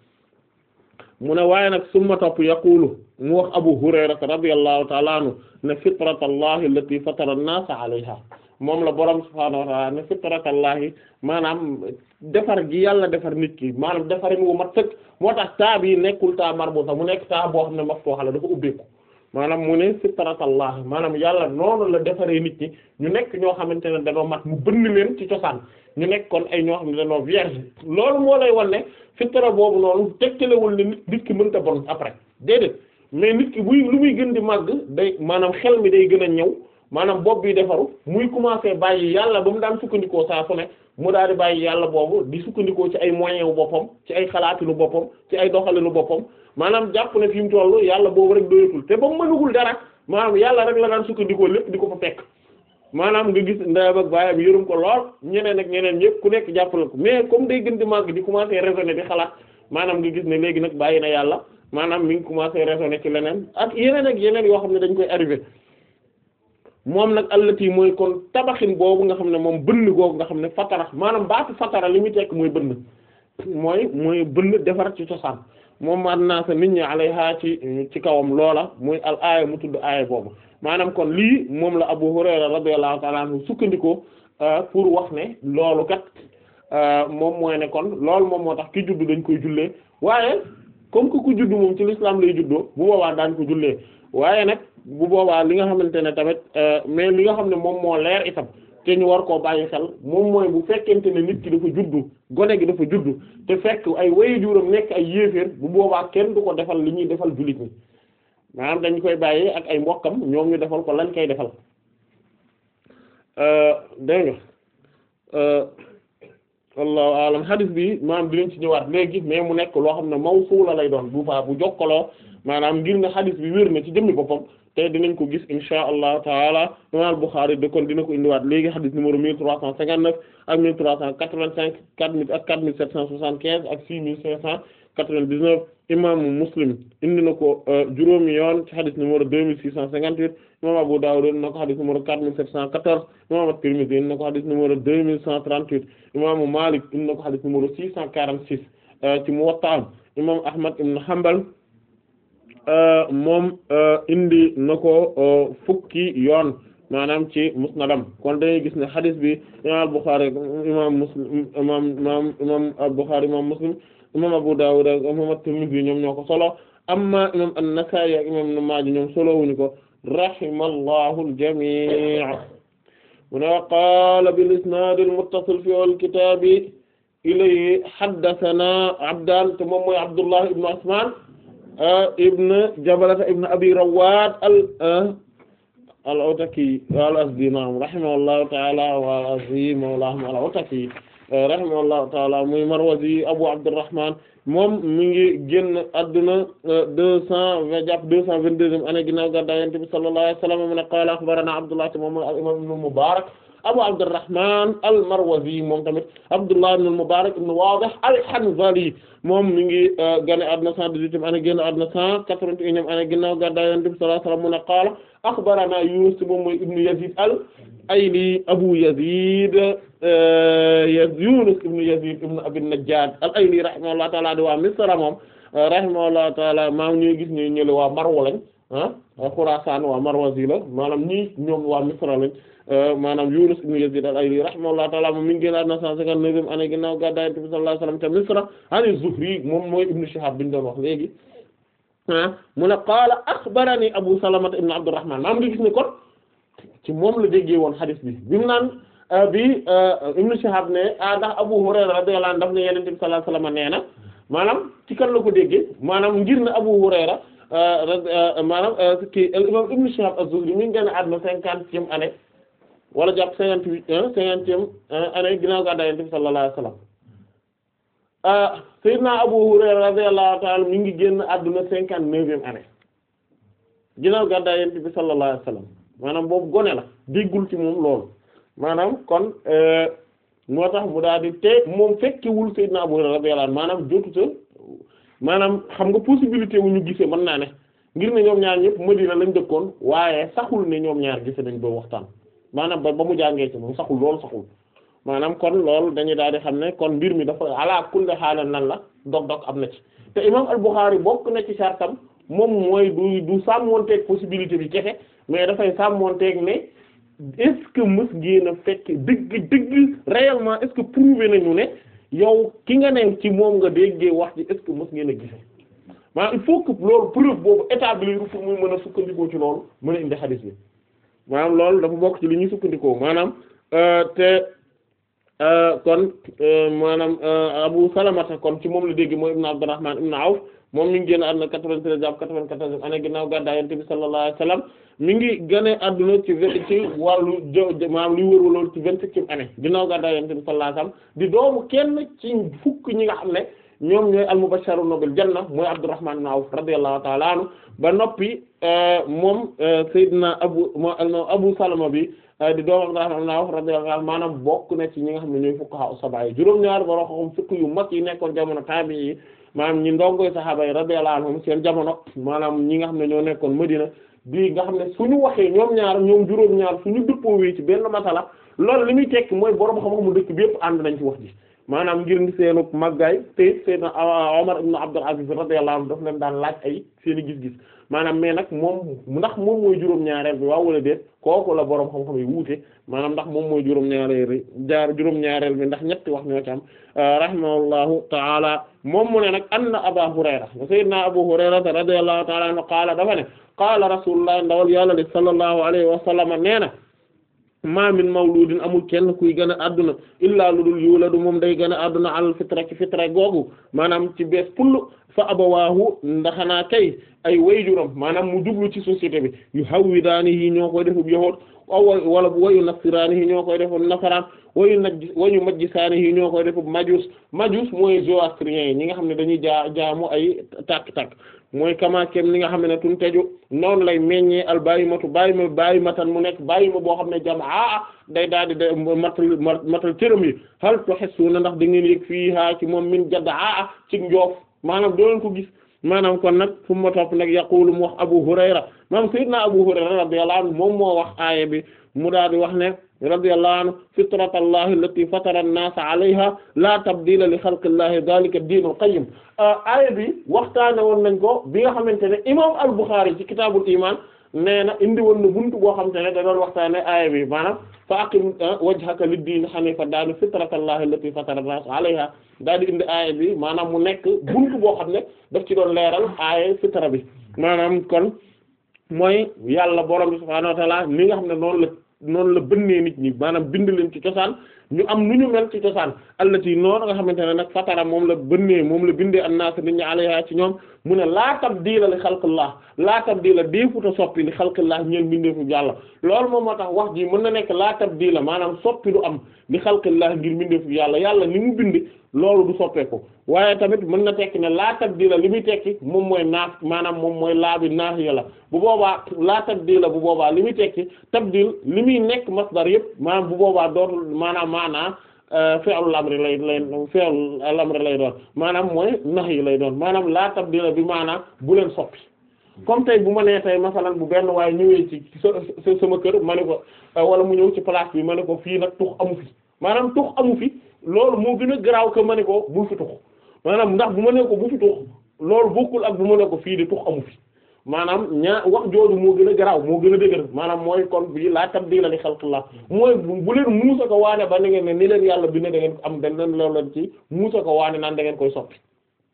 mu ne waaye nag summa topp yaqulu mu wax Abu Hurayra radiyallahu ta'ala anhu ne fitratallahi allati fatara an-nasa alayha moom la borom subhaanahu wa ta'ala ne fitratallahi maanaam defar gi yàlla defar nit ki maanaam defarin wu mat sëkk moo tax taa bi nekkul taa marbuta mu nekk taa boo xam ne maftuha la dafa ubbeeku maanaam mu ne fitratallahi maanaam yàlla noonu la defaree nit ñi ñu nekk ñoo xamante ne dañoo mat mu bënn leen ci cosaan ñu nekk kon ay ñoo xam ne dañoo vierge loolu moo lay wan ne fitra boobu noonu tegtalewul ne nit nit ki mënta bon après déedéet mais nit ki buy lu muy gën di màgg day maanaam xel mi day gën a ñëw maanaam bopp bi defaru muy commencer bàyyi yàlla ba mu daan sukkandikoo saa su ne mu daal di bàyyi yàlla boobu di sukkandikoo ci ay moyens wu boppam ci ay xalaatinu boppam ci ay doxalinu boppam maanaam jàpp ne fi mu toll yàlla boobu rek doyatul te ba mu mënugul dara maanaam yàlla rek la daan sukkandikoo lépp di ko fa fekk maanaam nga gis ndeyam ak baayam yërëm ko lool ñeneen ak ñeneen ñëpp ku nekk jàppale ko mais comme day gën di màgg di commencer raisonner di xalaat maanaam nga gis ne léegi nag bàyyi na yàlla maanaam mi ngi commencer raisonner ci leneen ak yeneen ak yeneen yoo xam ne dañ koy arrivé moom nag allati mooy kon tabaxin boobu nga xam ne moom bënn googu nga xam ne fatara maanaam baatu fatara li muy tekk mooy bënn mooy mooy bënn defar ci cosaan moom man naa sa nit ñi alayha ci ci kawam loola muy al aaya mu tudd aaya boobu maanaam kon lii moom la Abu Hurayra radiyallahu ta'ala anhu sukkandikoo pour wax ne loolu kat moom mooy ne kon loolu moom moo tax ki juddu dañ koy jullee waaye comme que ku juddu moom ci l'islam lay juddoo bu boobaa daañ ko jullee waaye nag bu boobaa li nga xamante ne tamit mais li nga xam ne moom moo leer itam te ñu war koo bàyyi xel moom mooy bu fekkente ne nit ki dafa juddu gone gi dafa juddu te fekk ay waajuram nekk ay yéeféer bu boobaa kenn du ko defal li ñuy defal jullit ñi maanaam dañ koy bàyyi ak ay mbokkam ñoom ñu defal ko lañ koy defal dégg nga wallahu alam hadith bi maanaam dinañ ci ñëwaat léegi mais mu nekk loo xam ne mawsuula lay doon bu fa bu jokkaloo maanaam ngir ne hadith bi wér na ci jëmmi boppam te dinañ ko gis insha allahu taala imam Bukhari de kon dina ko indiwaat léegi hadith numéro mille trois cent cinquante-neuf ak mille trois cent quatre-vingt-cinq quatre mille ak quatre mille sept cent soixante-quinze ak six mille cinq cent quatre-vingt-dix-neuf imaamu Muslim indi na ko juróomi yoon ci hadith numéro deux mille six cent cinquante-huit imam Abu Dawud indi na ko hadith numéro quatre mille sept cent quatorze imam At-Tirmidhi indi na ko hadith numéro deux mille cent trente-huit imaamu Malik indi na ko hadith numéro six cent quarante-six ci Muwatta imam Ahmad ibn Hanbal moom indi na ko fukki yoon maanaam ci musnadam kon dañuy gis ne hadith bi imam Bukhari imam Muslim imam imam imam Bukhari imam Muslim imam Abu Dawud ak imam At-Tirmidhi ñoom ñoo ko solo amma imam An-Nasa'i ak imam Ibn Maaja ñoom solo wuñu ko rahimallahu al-jami' mu ne qaala bil-isnaad al-muttasil fi al-kitaab ilayhi haddathana Abdaan te moom mooy Abdullah ibn Usmaan ibn Jabalata ibn Abi Rawat al al-Ataki al-Azdi naam rahimahullahu ta'ala wa al-Azdi mawlahum al-Ataki rahimahullahu ta'ala muy Marwazi Abu Abdurrahman moom mi ngi génn adduna deux cent vingt jàpp deux cent vingt-deuxième année ginnaaw gàddaay Yonent bi sallallahu alayhi wa sallam mu ne qaala akhbarana Abdullah moom al-imam Ibn Mubarak Abu Abdurrahman al-Marwazi moom tamit Abdullah ibn al-Mubarak ibn Wadih al-Hanzali moom mi ngi gane àdduna cent dix-huitième année génn àdduna cent quatre-vingt-unième année ginnaaw gàddaay Yonent bi sallallahu alayhi wa sallam mu ne qaala akhbarana Yunus moom mooy ibn Yazid al-Ayli Abu Yazid Yunus ibn Yazid ibn Abi Najjad al-Ayli rahimahullahu ta'ala di waa Misra moom rahimahullahu ta'ala maam ñuy gis ñu ñële waa Marwa lañ ah Khurasan waa Marwazi la maanaam ñii ñoom waa Misra lañ maanaam Yunus ibn Yazid al-Ayli rahimahullahu ta'ala moom mi ngi génn àdduna cent cinquante-neuvième année ginnaaw gàddaay Yonent bi sallallahu alayhi wasallam te Misra an Zuhri moom mooy Ibn Shihab bi ñu doon wax léegi ah mu ne qaala akhbarani Abu Salama ibn Abdurrahman maam ngi gis ne kon ci moom la déggee woon hadith bi bi mu naan bi Ibn Shihab ne ah ndax Abu Hurayra radiyallahu anhu daf ne Yonent bi sallallahu alayhi wasallam nee na maanaam ci kan la ko déggee maanaam ngir ne Abu Hurayra maanaam kii imam Ibn Shihab az-Zuhri mi ngi génn àdduna cinquantième année wala jàpp cinquante-huit cinquantième année ginnaaw gàddaay Yonent bi sallallahu alayhi wasallam Sayyidina Abu Hurayra radiyallahu ta'ala mi ngi génn àdduna cinquante-neuvième année ginnaaw gàddaay Yonent bi sallallahu alayhi wasallam maanaam boobu gone la déggul ci moom loolu maanaam kon moo tax mu daal di te moom fekkewul Seydina Abu Hurayra radiyallahu anhu maanaam jotuta maanaam xam nga possibilité wu ñu gisee mën naa ne ngir ne ñoom ñaar ñëpp Madina lañ dëkkoon waaye saxul ne ñoom ñaar gise nañ doo waxtaan maanaam ba ba mu jàngee ci moom saxul loolu saxul maanaam kon loolu dañuy daal di xam ne kon mbir mi dafa ala kulli xaalan nan la dog-dog am na ci te imam al-Bukhari bokk na ci sartam moom mooy du du sàmmonteeg possibilité bi kese mais dafay sàmmonteeg ne est-ce que mës ngeen a fekk dëgg dëgg réellement est-ce que prouvé nañu ne yow ki nga ne ci moom nga déggee wax ji est-ce que mës ngeen a gise maanaam il faut que loolu preuve boobu établir pour muy mën a sukkandikoo ci loolu mën a indi xadis bi maanaam loolu dafa bokk ci li ñuy sukkandikoo maanaam te kon maanaam Abu Salamata kon ci moom la dégg mooy Ibn Abdurrahman ibn Awf moom mi ngi génn àdduna 93 jàpp 94 année ginnaaw gàddaay Yonent bi sallallahu alayhi wasallam mi ngi gane àdduna ci vingt ci wàllu jo maanaam li wër loolu ci vingt-septième année ginnaaw gàddaay Yonent bi sallallahu alayhi wasallam di doomu kenn ci fukk ñi nga xam ne ñoom ñooy al-mubashsharuna bil janna mooy Abdurrahman ibn Awf radiyallahu ta'ala anhu ba noppi moom Seydina Abu Abu Salama bi di doomu Abdurrahman ibn Awf radiyallahu anhu maanaam bokk na ci ñi nga xam ne ñooy fuqaha sab'a yi juróom-ñaar ba xam fukk yu mag yi nekkoon jamono tabi'i yi maanaam ñi ndongoy saxaaba yi radiyallahu anhum seen jamono maanaam ñi nga xam ne ñoo nekkoon Madina bi nga xam ne suñu waxee ñoom ñaar ñoom juróom-ñaar suñu dëppoowee ci benn masala loolu li muy tekki mooy borom xam-xamu dëkk bi yëpp ànd nañ ci wax ji maanaam ngir ni seenu màggaay te Seydina Omar ibn Abdul Aziz radiyallahu anhu daf leen daan laaj ay seeni gis-gis maanaam mais nag moom ndax moom mooy juróom-ñaareel bi waaw wala déet kooku la borom xam-xam yi wuute maanaam ndax moom mooy juróom-ñaareel jaar juróom-ñaareel bi ndax ñetti wax ñoo ci am rahimahullahu ta'ala moom mu ne nag anna Aba Hurayra Seydina Abu Hurayra radiyallahu ta'ala anhu qaala dafa ne qaala rasulullah ndawal yàlla li sallallahu alayhi wa sallam nee na ma min mawludin amul kenn kuy gën a adduna illaa lu dul yuladu moom day gën a adduna al fitra ci fitra googu maanaam ci bees pull fa abawaahu ndaxanaa kay ay wayjuram maanaam mu jublu ci société bi yu hawwidaanihi ñoo koy defub yahuud wala wayu nasiraanihi ñoo koy defub nasaraan wayu najj wayu majjisaanihi ñoo koy defub majus majus mooy zoroastriens yi ñi nga xam ne dañuy jaa jaamu ay tàkk-tàkk mooy kama kem li nga xam ne tun teju noonu lay meññee al bàyyi matu bàyyi ma bàyyi matan mu nekk bàyyi ma boo xam ne jam aa day daal di de matal matal cëram yi hal tuhissuna ndax da ngeen yëg fii haa ci moom min jadd aa ci njoof maanaam doo leen ko gis maanaam kon nag fu ma topp nag yaqulu mu wax Abu Hurayra maanaam sayyidna Abu Hurayra radiyallahu anhu moom moo wax aaya bi mu daal di wax ne radiyallahu anhu fitratallahi allati fatara an-nasa alayha la tabdila li xalqillahi dhalika ad-dinul qayyim aaya bi waxtaane woon nañ ko bi nga xamante ne imam al-Bukhari ci kitaabul iman nee na indi woon na buntu boo xamante ne da doon waxtaane aaya bi maanaam fa aqim wajhaka lid-din hanifa daal di fitratallahi allati fatara an-nasa alayha daal di indi aaya bi maanaam mu nekk buntu boo xam ne daf ci doon leeral aaya fitra bi maanaam kon mooy yàlla borom bi subhaanahu wa ta'ala li nga xam ne noonu la noonu la bënnee nit ñi maanaam bind leen ci cosaan ñu am nu ñu mel ci cosaan allati noonu nga xamante ne nag fatara moom la bënnee moom la bindee annaas nit ñi alayha ci ñoom mu ne laa tabdiila li xalqillah laa tabdiila deefuta soppi li xalqillah ñeen bindeefu yàlla loolu moom moo tax wax ji mën na nekk laa tabdiila maanaam soppi du am li xalqillah ngir bindeefu yàlla yàlla ni mu bind loolu du soppeeku waaye tamit mën na tekki ne laa tabdiila li muy tekki moom mooy naaf maanaam moom mooy laa bi naaf ya la bu boobaa laa tabdiila bu boobaa li muy tekki tabdil li muy nekk masdar yëpp maanaam bu boobaa dootul maanaam maanaa fi'lul amri lay lay fi'lul amri lay doon maanaam mooy nax yi lay doon maanaam laa tabdila bi maanaam bu leen soppi comme tey bu ma nee tey masalan bu benn waaye ñëwee ci sa sama kër ma ne ko wala mu ñëw ci place bi ma ne ko fii nag tux amu fi maanaam tux amu fi loolu moo gën a garaaw que ma ne ko bu fi tux maanaam ndax bu ma ne ko bu fi tux loolu bokkul ak bu ma ne ko fii de tux amu fi maanaam ñaa wax jooju moo gën a garaaw moo gën a dëgër maanaam mooy kon bii laa tabdiila li xalqillah mooy bu leen muusa ko waane ba na ngeen ne ni leen yàlla bi ne da ngeen ko am dañ leen loolu leen ci muusa ko waane naan da ngeen koy soppi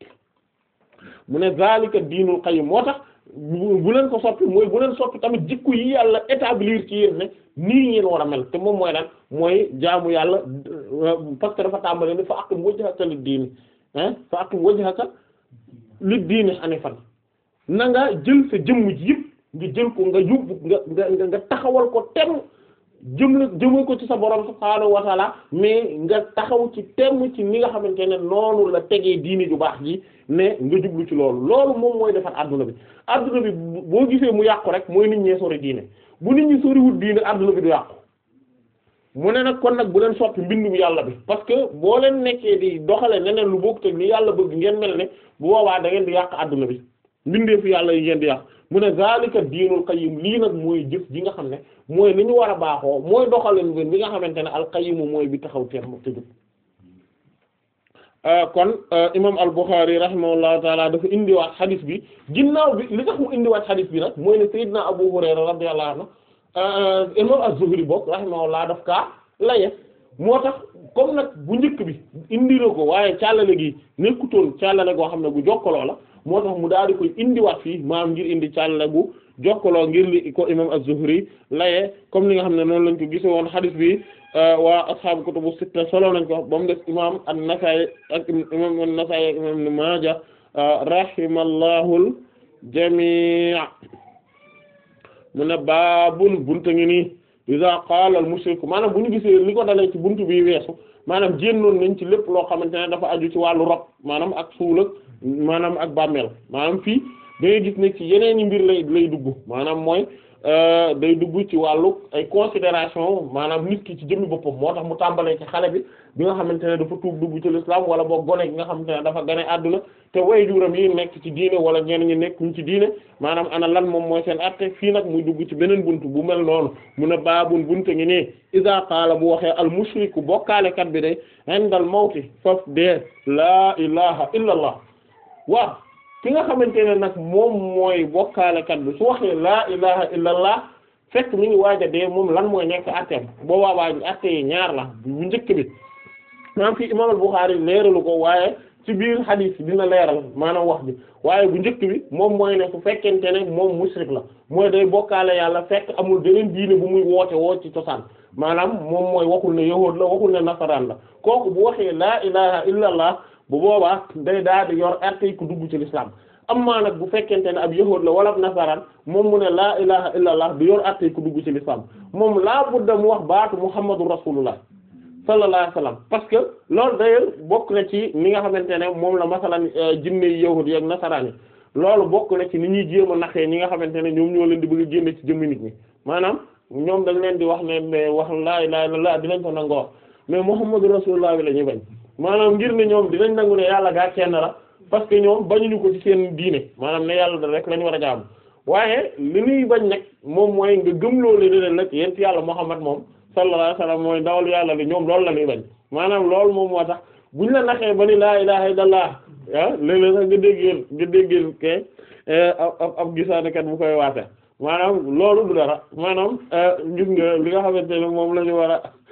mu ne zalika diinul qayyim moo tax bu leen ko soppi mooy bu leen soppi tamit jikko yi yàlla établir ci yéen ne nii ngeen war a mel te moom mooy lan mooy jaamu yàlla parce que dafa tàmbale ni fa aqim wajhaka lid diini ah fa aqim wajhaka lid diini hanifan na nga jël sa jëmm ji yëpp nga jël ko nga yóbbu nga nga nga taxawal ko tem jëm la jëmal ko ci sa borom subhaanahu wa taala mais nga taxaw ci tem ci ni nga xamante ne noonu la tegee diini ju baax ji ne nga jublu ci loolu loolu moom mooy defar adduna bi adduna bi boo gisee mu yàqu rek mooy nit ñee sori diine bu nit ñi soriwul diine adduna bi du yàqu mu ne nag kon nag bu leen soppi mbindu yàlla bi parce que boo leen nekkee di doxale neneen lu bokk te ni yàlla bëgg ngeen mel ne bu boobaa da ngeen di yàq adduna bi mbindeefu yàlla yi ngeen di yàq mu ne zalika diinul qayyim lii nag mooy jëf ji nga xam ne mooy li ñu war a baaxoo mooy doxalin bi bi nga xamante ne al qayyim mooy bi taxaw teem te jub kon imam al Bukhari rahimahullahu taala dafa indiwaat xadis bi ginnaaw bi li tax mu indiwaat xadis bi nag mooy ne Seydina Abu Hurayra radiyallahu anhu imam az-Zuhri bokk rahimahullah daf kaa laye moo tax comme nag bu njëkk bi indi na ko waaye càllale gi nekkutoon càllale goo xam ne bu jokkaloo la moo tax mu daal di koy indiwaat fii maam ngir indi càllale bu jokkaloo ngir li ko imam az-Zuhri laye comme ni nga xam ne noonu lañ ko gise woon xadis bi waa ashaabu kutubu sitta solo nañ ko ba mu def imam an-Nasaa'i ak imam an-Nasaa'i ak imam Ibn Maaja rahimallahul jamii' mu ne baabun buntu ngi nii iza qaala al mushriku maanaam bu ñu gisee li ko dalee ci buntu bi weesu maanaam jénnoon nañ ci lépp loo xamante ne dafa aju ci wàllu rob maanaam ak suul ak maanaam ak bàmmeel maanaam fii da ngay gis ne ci yeneen i mbir lay lay dugg maanaam mooy day dugg ci wàllu ay considération maanaam nit ki ci jëmmi boppam moo tax mu tàmbalee ci xale bi bi nga xamante ne dafa tuub dugg ci l'islam wala boog gone gi nga xamante ne dafa gane àdduna te wayjuram yi nekk ci diine wala ñenn ñi nekk ñu ci diine maanaam ana lan moom mooy seen atte fii nag muy dugg ci beneen buntu bu mel noonu mu ne baabun buntu ngi nii iza qaala bu waxee al mushriku bokkaalekat bi day indal mawti faf dee laa ilaha illa allah waaw ki nga xamante ne nag moom mooy bokkaalekat bi su waxee laa ilaha illa allah fekk mi ngi waaj a dee moom lan mooy nekk atteem boobaa waaj atte yi ñaar la bu njëkk bi maanaam fii imam al-Bukhari leeralu ko waaye ci biir hadith dina leeral maanaam wax bi waaye bu njëkk bi moom mooy ne su fekkente ne moom mushrik la mooy day bokkaale yàlla fekk amul beneen diine bu muy woote woo ci cosaan maanaam moom mooy waxul ne yahuud la waxul ne nasaraan la kooku bu waxee laa ilaha illa allah bu boobaa day daal di yor arte ku dugg ci l'islam amma nag bu fekkente ne ab yahuud la wala ab nasaraan moom mu ne laa ilaha illa allah du yor arte ku dugg ci l'islam moom laa budda mu wax baatu muhammadu rasulullah sallallahu alayhi wasallam parce que loolu d'ailleurs bokk na ci ni nga xamante ne moom la masalan jinne yi yahuud yi ak nasaraan yi loolu bokk na ci ni ñuy jéem a naxee ñi nga xamante ne ñoom ñoo leen di bëgg a génne ci jëmmi nit ñi maanaam ñoom dañ leen di wax ne mais wax laa ilaha illallah dinañ ko nangoo wax mais muhammadu rasulullah bi la ñuy bañ maanaam ngir ne ñoom dinañ nangu ne yàlla gaa kenn la parce que ñoom bañuñu ko ci seen diine maanaam ne yàlla da rek la ñu war a jaamu waaye li ñuy bañ nag moom mooy nga gëm loolu ne leen nag yent yàlla muhammad moom sallallahu alayhi wasallam mooy ndawal yàlla li ñoom loolu la ñuy bañ maanaam loolu moom moo tax buñ la naxee ba ni laa ilaha illallah ah léeg-léeg sax nga déggeel nga déggeel ke ab ab gisaanekat bu koy waate maanaam loolu du dara maanaam gis nga li nga xamante ne moom la ñu war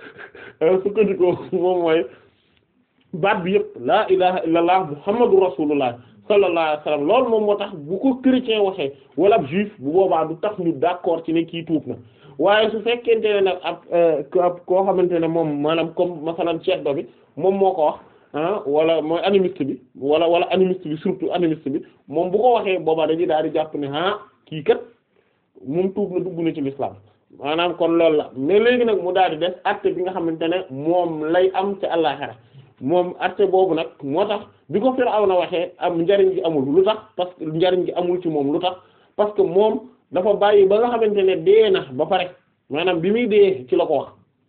a sukkandikoo moom mooy baat bi yëpp laa ilaha illallah muhammadu rasulullah sallallahu alayhi wasallam loolu moom moo tax bu ko chrétien waxee wala ab juif bu boobaa du tax ñu d'accord ci ne kii tuub na waaye su fekkente ne nag ab ab koo xamante ne moom maanaam comme masalan ceddo bi moom moo ko wax ah wala mooy animiste bi wala wala animiste bi surtout animiste bi moom bu ko waxee boobaa dañuy daal di jàpp ne ah kii kat moom tuub na dugg na ci l'islam maanaam kon loolu la mais léegi nag mu daal di def acte bi nga xamante ne moom lay am ci àllaxira moom acte boobu nag moo tax bi ko Firawna waxee am njariñ gi amul lu tax parce que njariñ gi amul ci moom lu tax parce que moom dafa bàyyi ba nga xamante ne dee na ba pare maanaam bi muy dee ci la ko wax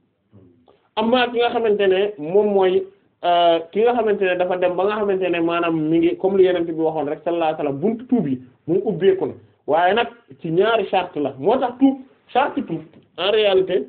amma ki nga xamante ne moom mooy ki nga xamante ne dafa dem ba nga xamante ne maanaam mi ngi comme li yenente bi waxoon rek sallallahu alayhi wasallam buntu tuub yi mu ubbeeku na waaye nag ci ñaari charte la moo tax tuub charte tuub en réalité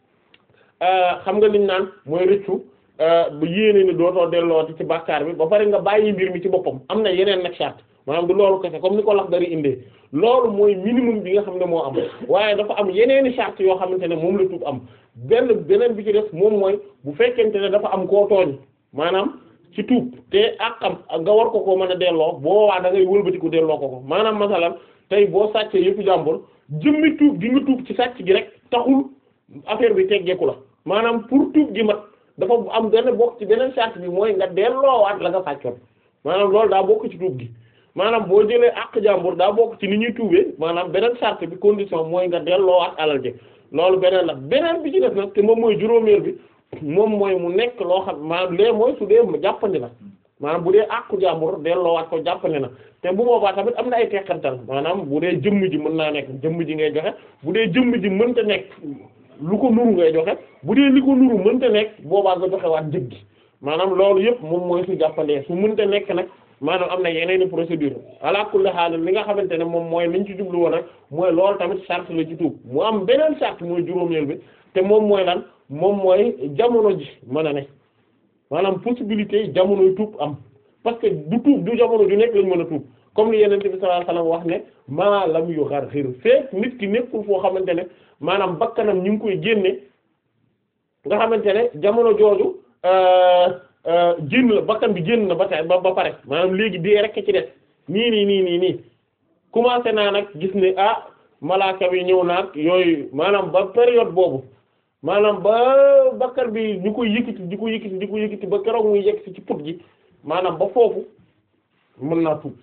xam nga liñ naan mooy rëccu bu yéene ni dootoo dellooti ci bàkkaar bi ba pare nga bàyyi mbir mi ci boppam am na yeneen nag charte maanaam du loolu kese comme ni ko lax dari indee loolu mooy minimum bi nga xam ne moo am waaye dafa am yeneeni charte yoo xamante ne moom la tuub am benn beneen bi ci def moom mooy bu fekkente ne dafa am koo tooñ maanaam ci tuub te ak xam nga war ko ko mën a delloo boo waa da ngay wëlbatiku delloo ko ko maanaam masalan tey boo sàccee yëpp jàmbur jëmmi tuub gi nga tuub ci sàcc gi rek taxul affaire bi teggeeku la maanaam pour tuub gi mat dafa am benn bokk ci beneen charte bi mooy nga delloowaat la nga sàccoon maanaam loolu daa bokk ci tuub gi maanaam boo jëlee àq jàmbur daa bokk ci ni ñuy tuubee maanaam beneen charte bi condition mooy nga delloowaat alal ji loolu beneen la beneen bi ci def nag te moom mooy juróomeel bi moom mooy mu nekk loo xam maanaam lee mooy su dee jàppandi na maanaam bu dee àqu jàmbur delloowaat ko jàppandi na te bu boobaa tamit am na ay tekkantal maanaam bu dee jëmm ji mën naa nekk jëmm ji ngay joxe bu dee jëmm ji mënta nekk lu ko nuru ngay joxe bu dee li ko nuru mënta nekk boobaa nga joxe waat njëg gi maanaam loolu yëpp moom mooy su jàppandee su mënta nekk nag maanaam am na yeneeni procédure ala kulli haal li nga xamante ne moom mooy liñ ci jublu woon rek mooy loolu tamit charte la ci tuub mu am beneen charte mooy juróomeel bi te moom mooy lan moom mooy jamono ji mën a ne maanaam possibilité jamonoy tuub am parce que du tuub du jamono ju nekk lañ mën a tuub comme li yenente bi sallallahu alayhi wasallam wax ne maa lam yu xar xir feek nit ki nekkul foo xamante ne maanaam bakkanam ñu ngi koy génne nga xamante ne jamono jooju génn la bakkan bi génn na ba tey ba ba pare maanaam léegi dee rek ci des nii nii nii nii nii commencé naa nag gis ne ah malaaka bi ñëw naag yooyu maanaam ba période boobu maanaam ba bakkan bi ñu koy yëkkati di ko yëkkati di ko yëkkati ba keroog muy yegg ci put gi maanaam ba foofu mën naa tuub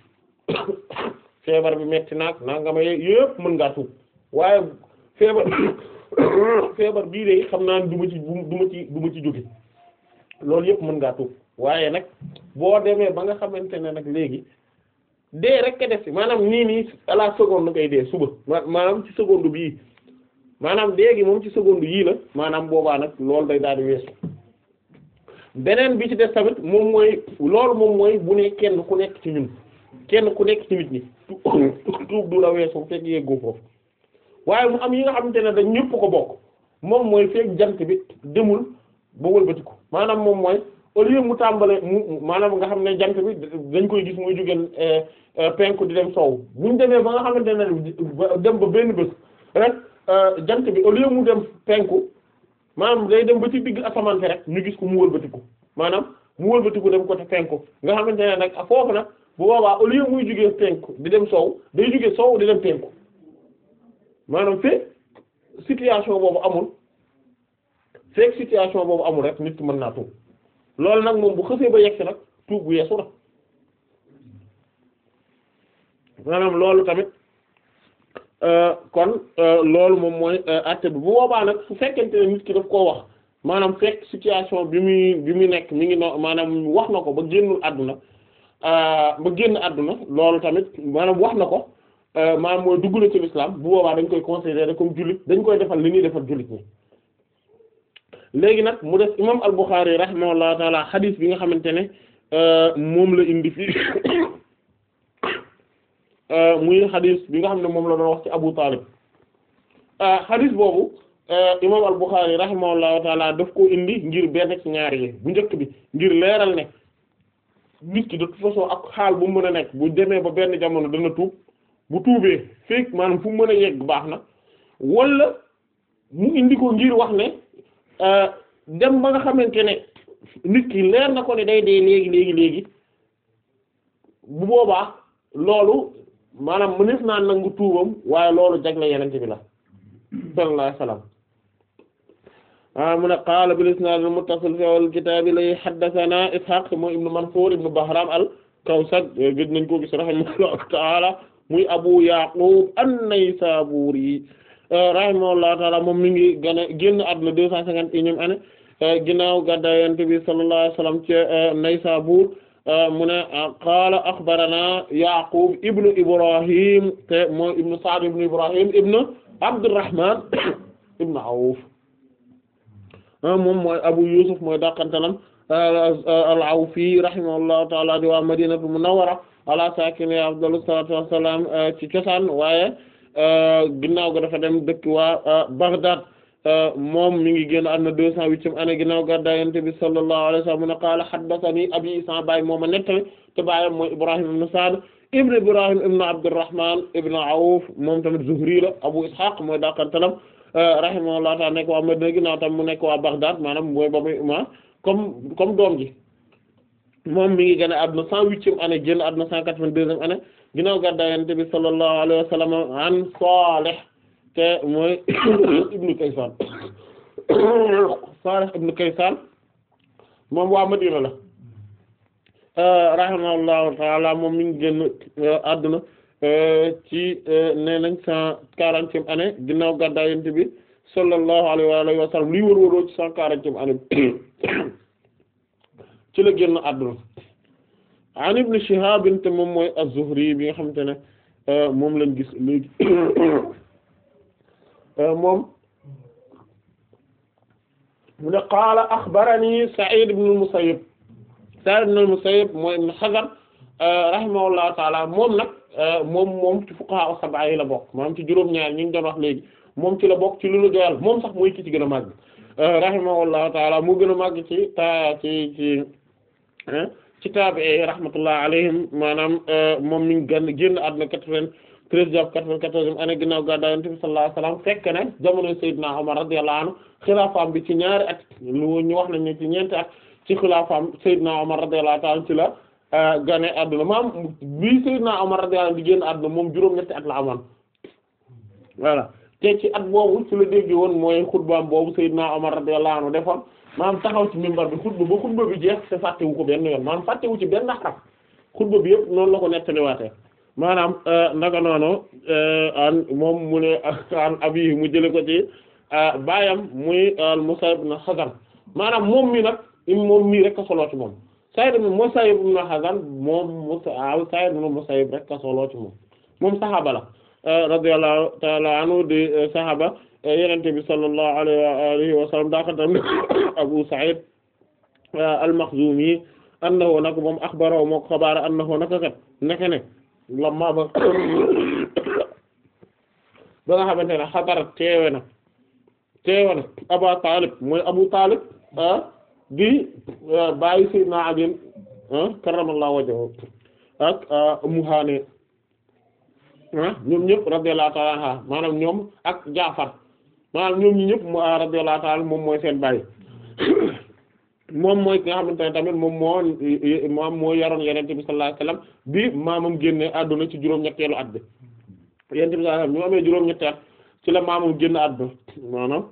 feebar bi metti naag naa nga ma yëpp mën ngaa tuub waaye feebar feebar bii de xam naa du ma ci du ma ci du ma ci jóge loolu yëpp mën ngaa tuub waaye nag boo demee ba nga xamante ne nag léegi dee rek ka def maanaam nii nii à la seconde ngay dee suba maanaam ci seconde bii maanaam léegi moom ci seconde yii la maanaam boobaa nag loolu day daal di weesu beneen bi ci des tamit moom mooy loolu moom mooy bu ne kenn ku nekk ci ñun kenn ku nekk ci nit ñi tuub du la weesu fekk yeggoo foofu waaye mu am yi nga xamante ne dañ ñëpp ko bokk moom mooy fekk jant bi demul ba wëlbatiku maanaam moom mooy au lieu mu tàmbale mu maanaam nga xam ne jant bi dañ koy gis muy jógeen penku di dem soow buñ demee ba nga xamante ne dem ba benn bés rek jant bi au lieu mu dem penku maanaam day dem ba ci digg asamaan fi rek ñu gis ko mu wëlbatiku maanaam mu wëlbatiku dem côté penku nga xamante ne nag foofu nag bu boobaa au lieu muy jógee penku di dem soow day jógee soow di dem penku maanaam fekk situation boobu amul fekk situation boobu amul rek nit ki mën naa tuub loolu nag moom bu xësee ba yegg si nag tuub bu yeesu la maanaam loolu tamit kon loolu moom mooy acte bi bu boobaa nag su fekkente ne nit ki daf koo wax maanaam fekk situation bi muy bi muy nekk mi ngi no maanaam wax na ko ba génnul àdduna ba génn àdduna loolu tamit maanaam wax na ko maanaam mooy dugg na ci l'islam bu boobaa dañ koy considérer comme jullit dañ koy defal li ñuy defal jullit ñi léegi nag mu def imam al-Bukhari rahimahullahu taala xadis bi nga xamante ne moom la indi fii muy xadis bi nga xam ne moom la doon wax ci Abu Talib xadis boobu imam al-Bukhari rahimahullahu taala daf ko indi ngir benn ci ñaar yi bu njëkk bi ngir leeral ne nit ki de toute façon ak xaal bu mën a nekk bu demee ba benn jamono dana tuub bu tuubee fekk maanaam fu mu mën a yegg baax na wala mu indi ko ngir wax ne dem ba nga xamante ne nit ki leer na ko ne day dee léegi léegi léegi bu boobaa loolu maanaam mënees naa nangu tuubam waaye loolu jagle yenente bi la sallallahu alayhi wasallam a mu ne qaala bil isnaad al muttasil fi awwal kitaab lay haddathana ishaq mooy ibnu mansur ibnu bahram al kawsaj gëj nañ ko gis rahimahullahu ta'ala muy abu yaqub an-naysaburi rahimahullahu ta'ala moom mi ngi gën a génn àdduna deux cent cinquante et unième année ginnaaw gàddaay Yonent bi sallallahu alayhi wasallam ci Naysabur mu ne qaala axbarana Yaqub ibnu Ibrahim te mooy ibnu Sa'd ibnu Ibrahim ibnu Abdurrahman ibnu Awf moom mooy Abu Yusuf mooy dàqantalam al-Awfi rahimahullahu ta'ala di waa Madinatu Munawwara ala saakinihaa afdalu salaatu wassalaam ci cosaan waaye ginnaaw ga dafa dem dëkk waa Baghdad moom mi ngi génn àdduna deux cent huitième année ginnaaw gàddaay Yonent bi sallallahu alayhi wa sallam mu ne qaala haddathanii abii sa baay mooma nettali te baayam mooy Ibrahim ibn Sa'd ibn Ibrahim ibn Abdurrahman ibn Awf moom tamit Zuhri la Abu Ishaq mooy dàqantalam rahimahullahu ta'ala nekk waa Madina ginnaaw tam mu nekk waa Baghdad maanaam mooy ba muy ma comme comme doom ji moom mi ngi génn àdduna cent huitième année génn àdduna cent quatre-vingt-deuxième année ginnaaw gàddaay Yonent bi sallallahu alayhi wa sallam an Salih te mooy ibnu Kaysan Salih ibnu Kaysan moom waa Madina la rahimahullahu ta'ala moom mi ngi génn àdduna ci nee nañ cent quarantième année ginnaaw gàddaay Yonent bi sallallahu alayhi wa sallam lii wër-wëroo ci cent quarantième année ci la génn àdduna an ibn Shihab te moom mooy az-Zuhri bi nga xamante ne moom lañ gis léegi moom mu ne qaala axbarani Sa'id ibn al-Musayyib Sa'id ibn al-Musayyib mooy ibn Hazn rahimahullahu ta'ala moom nag moom moom ci fuqaha sab'a yi la bokk maanaam ci juróom-ñaar ñi ngi doon wax léegi moom ci la bokk ci lu lu doyal moom sax mooy ki ci gën a màgg rahimahullahu ta'ala mu gën a màgg ci ta ci ci ci taabi'i rahmatullah alayhim maanaam moom mi ngi gën génn àdduna quatre-vingt-treize jàpp quatre-vingt-quatorzième année ginnaaw gàddaay Yonent bi sallallahu alayhi wasallam fekk ne jamono Seydina Umar radiyallahu anhu xilaafaam bi ci ñaari at lu ñu wax nañ ne ci ñeenti at ci xilaafaam Seydina Umar radiyallahu ta'ala ci la gane àdduna maam bii Seydina Umar radiyallahu anhu di génn àdduna moom juróom-ñetti at la amoon voilà te ci at boobu ci la dégg woon mooy xutbaam boobu Seydina Umar radiyallahu anhu defoon maanaam taxaw ci minbar bi xutba ba xutba bi jeex te fàttewu ko benn yoon maanaam fàttewu ci benn xaraf xutba bi yëpp noonu la ko nettaliwaatee maanaam naka noonu an moom mu ne an abi mu jële ko ci baayam muy al-Musayyib ibn Hazan maanaam moom mi nag moom mii rek a soloo ci moom Sayyid ibn Musayyib ibn Hazan moom Musa Sayyid ibn Musayyib rek a soloo ci moom moom saxaaba la radiyallahu ta'ala anhu di saxaaba Yonent bi sallallahu alayhi wa alihi wa sallam daa ko tam Abu Sa'id al-Makhzumi annahu nag moom axbarahu moo ko xabaar annahu naka kat naka ne lamma ba ba nga xamante ne xadara teewe na teewe na Abu Talib mooy Abu Talib di bàyyi Sayyidina Ali karramallahu wajhahu ak Ummu Hani ñoom ñëpp radiyallahu ta'ala anha maanaam ñoom ak Jaafar maanaam ñoom ñi ñëpp radiyallahu ta'ala moom mooy seen bàyyi moom mooy ki nga xamante ne tamit moom moo moom moo yaroon Yonent bi sallallahu alayhi wasallam bi maamam génne àdduna ci juróom-ñetteelu at bi Yonent bi sallallahu alayhi wasallam ñu amee juróom-ñetti at ci la maamam génn àdduna maanaam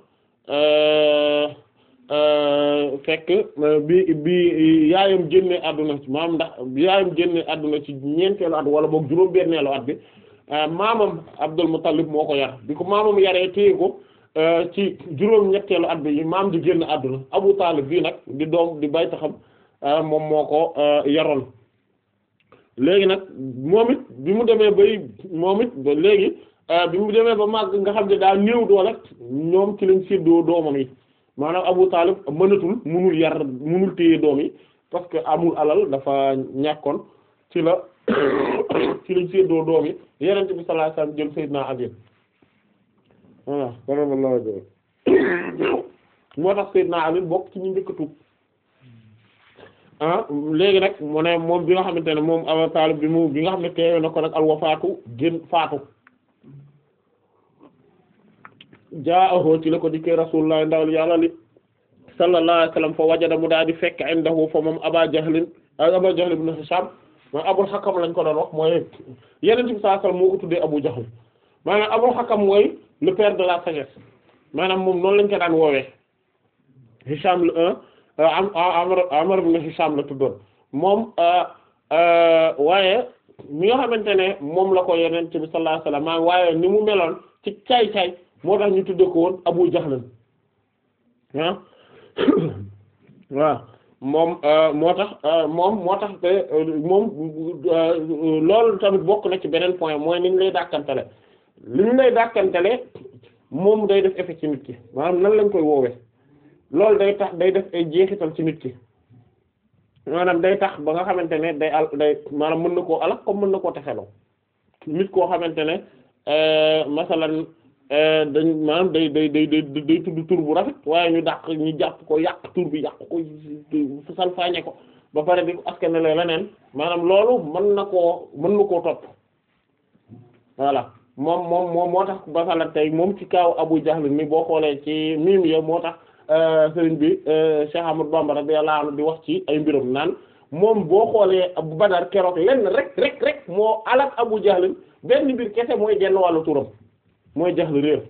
fekk bi bi yaayam génne àdduna maanaam ndax yaayam génne àdduna ci ñeenteelu at wala boog juróom-benneelu at bi maamam Abdul Muttalib moo ko yar bi ko maamam yaree téye ko ci juróom ñetteelu at bi maam di génn àdduna Abu Talib bii nag di doom di bay taxam moom moo ko yaroon léegi nag moom it bi mu demee bay moom it ba léegi bi mu demee ba màgg nga xam ne daa néew doole ñoom ci lañ séddoo doomam yi maanaam Abu Talib mënatul munul yar munul téye doom yi parce que amul alal dafa ñàkkoon ci la ci lañ séddoo doom yi Yonent bi sallallahu alayhi wasallam jël Sayyidina Ali voilà karamallahu wajhahu moo tax Seydina Ali bokk ci ñu njëkk a tuub ah léegi nag mu ne moom bi nga xamante ne moom Abu Talib bi mu bi nga xam ne teewe na ko nag al wafaatu gën faatu jaahu ci la ko dikkee Rasulullah ndawal yàlla li sallallahu alayhi wasallam fa wajada mu daal di fekk indahu fa moom Aba Jahlin Aba Jahl ibn Hisham mooy Abul Hakam lañ ko doon wax mooy Yonent bi sallallahu alayhi wasallam moo ko tuddee Abu Jahl maanaam Abul Hakam mooy le père de la sagesse maanaam moom noonu lañ ko daan woowee Hisham le am Amr Amr ibn Hisham la tuddoon moom waaye mi nga xamante ne moom la ko Yonent bi sallallahu alayhi wasallam maanaam waaye ni mu meloon ci caay-caay moo tax ñu tuddee ko woon Abu Jahl ah waaw moom moo tax moom moo tax te moom loolu tamit bokk na ci beneen point mooy ni ñu lay dàkkantele li ñu lay dàkkantele moom day def effet ci nit ki maanaam nan lañ koy woowee loolu day tax day def ay jeexital ci nit ki maanaam day tax ba nga xamante ne day al day maanaam mën na koo alak comme mën na koo texeloo nit koo xamante ne masalan dañ maanaam day day day day day tudd tur bu rafet waaye ñu dàq ñu jàpp ko yàq tur bi yàq ko salfaañe ko ba pare di ko askanale leneen maanaam loolu mën na koo mën na koo topp voilà moom moom moom moo tax basala tey moom ci kaaw Abu Jahl mi boo xoolee ci miim ya moo tax sëriñ bi Cheikh Ahmadou Bamba radiyallahu anhu di wax ci ay mbirum naan moom boo xoolee Abu Badar keroog lenn rek rek rek moo alak Abu Jahl benn mbir kese mooy genn wàllu turam mooy jaxl réer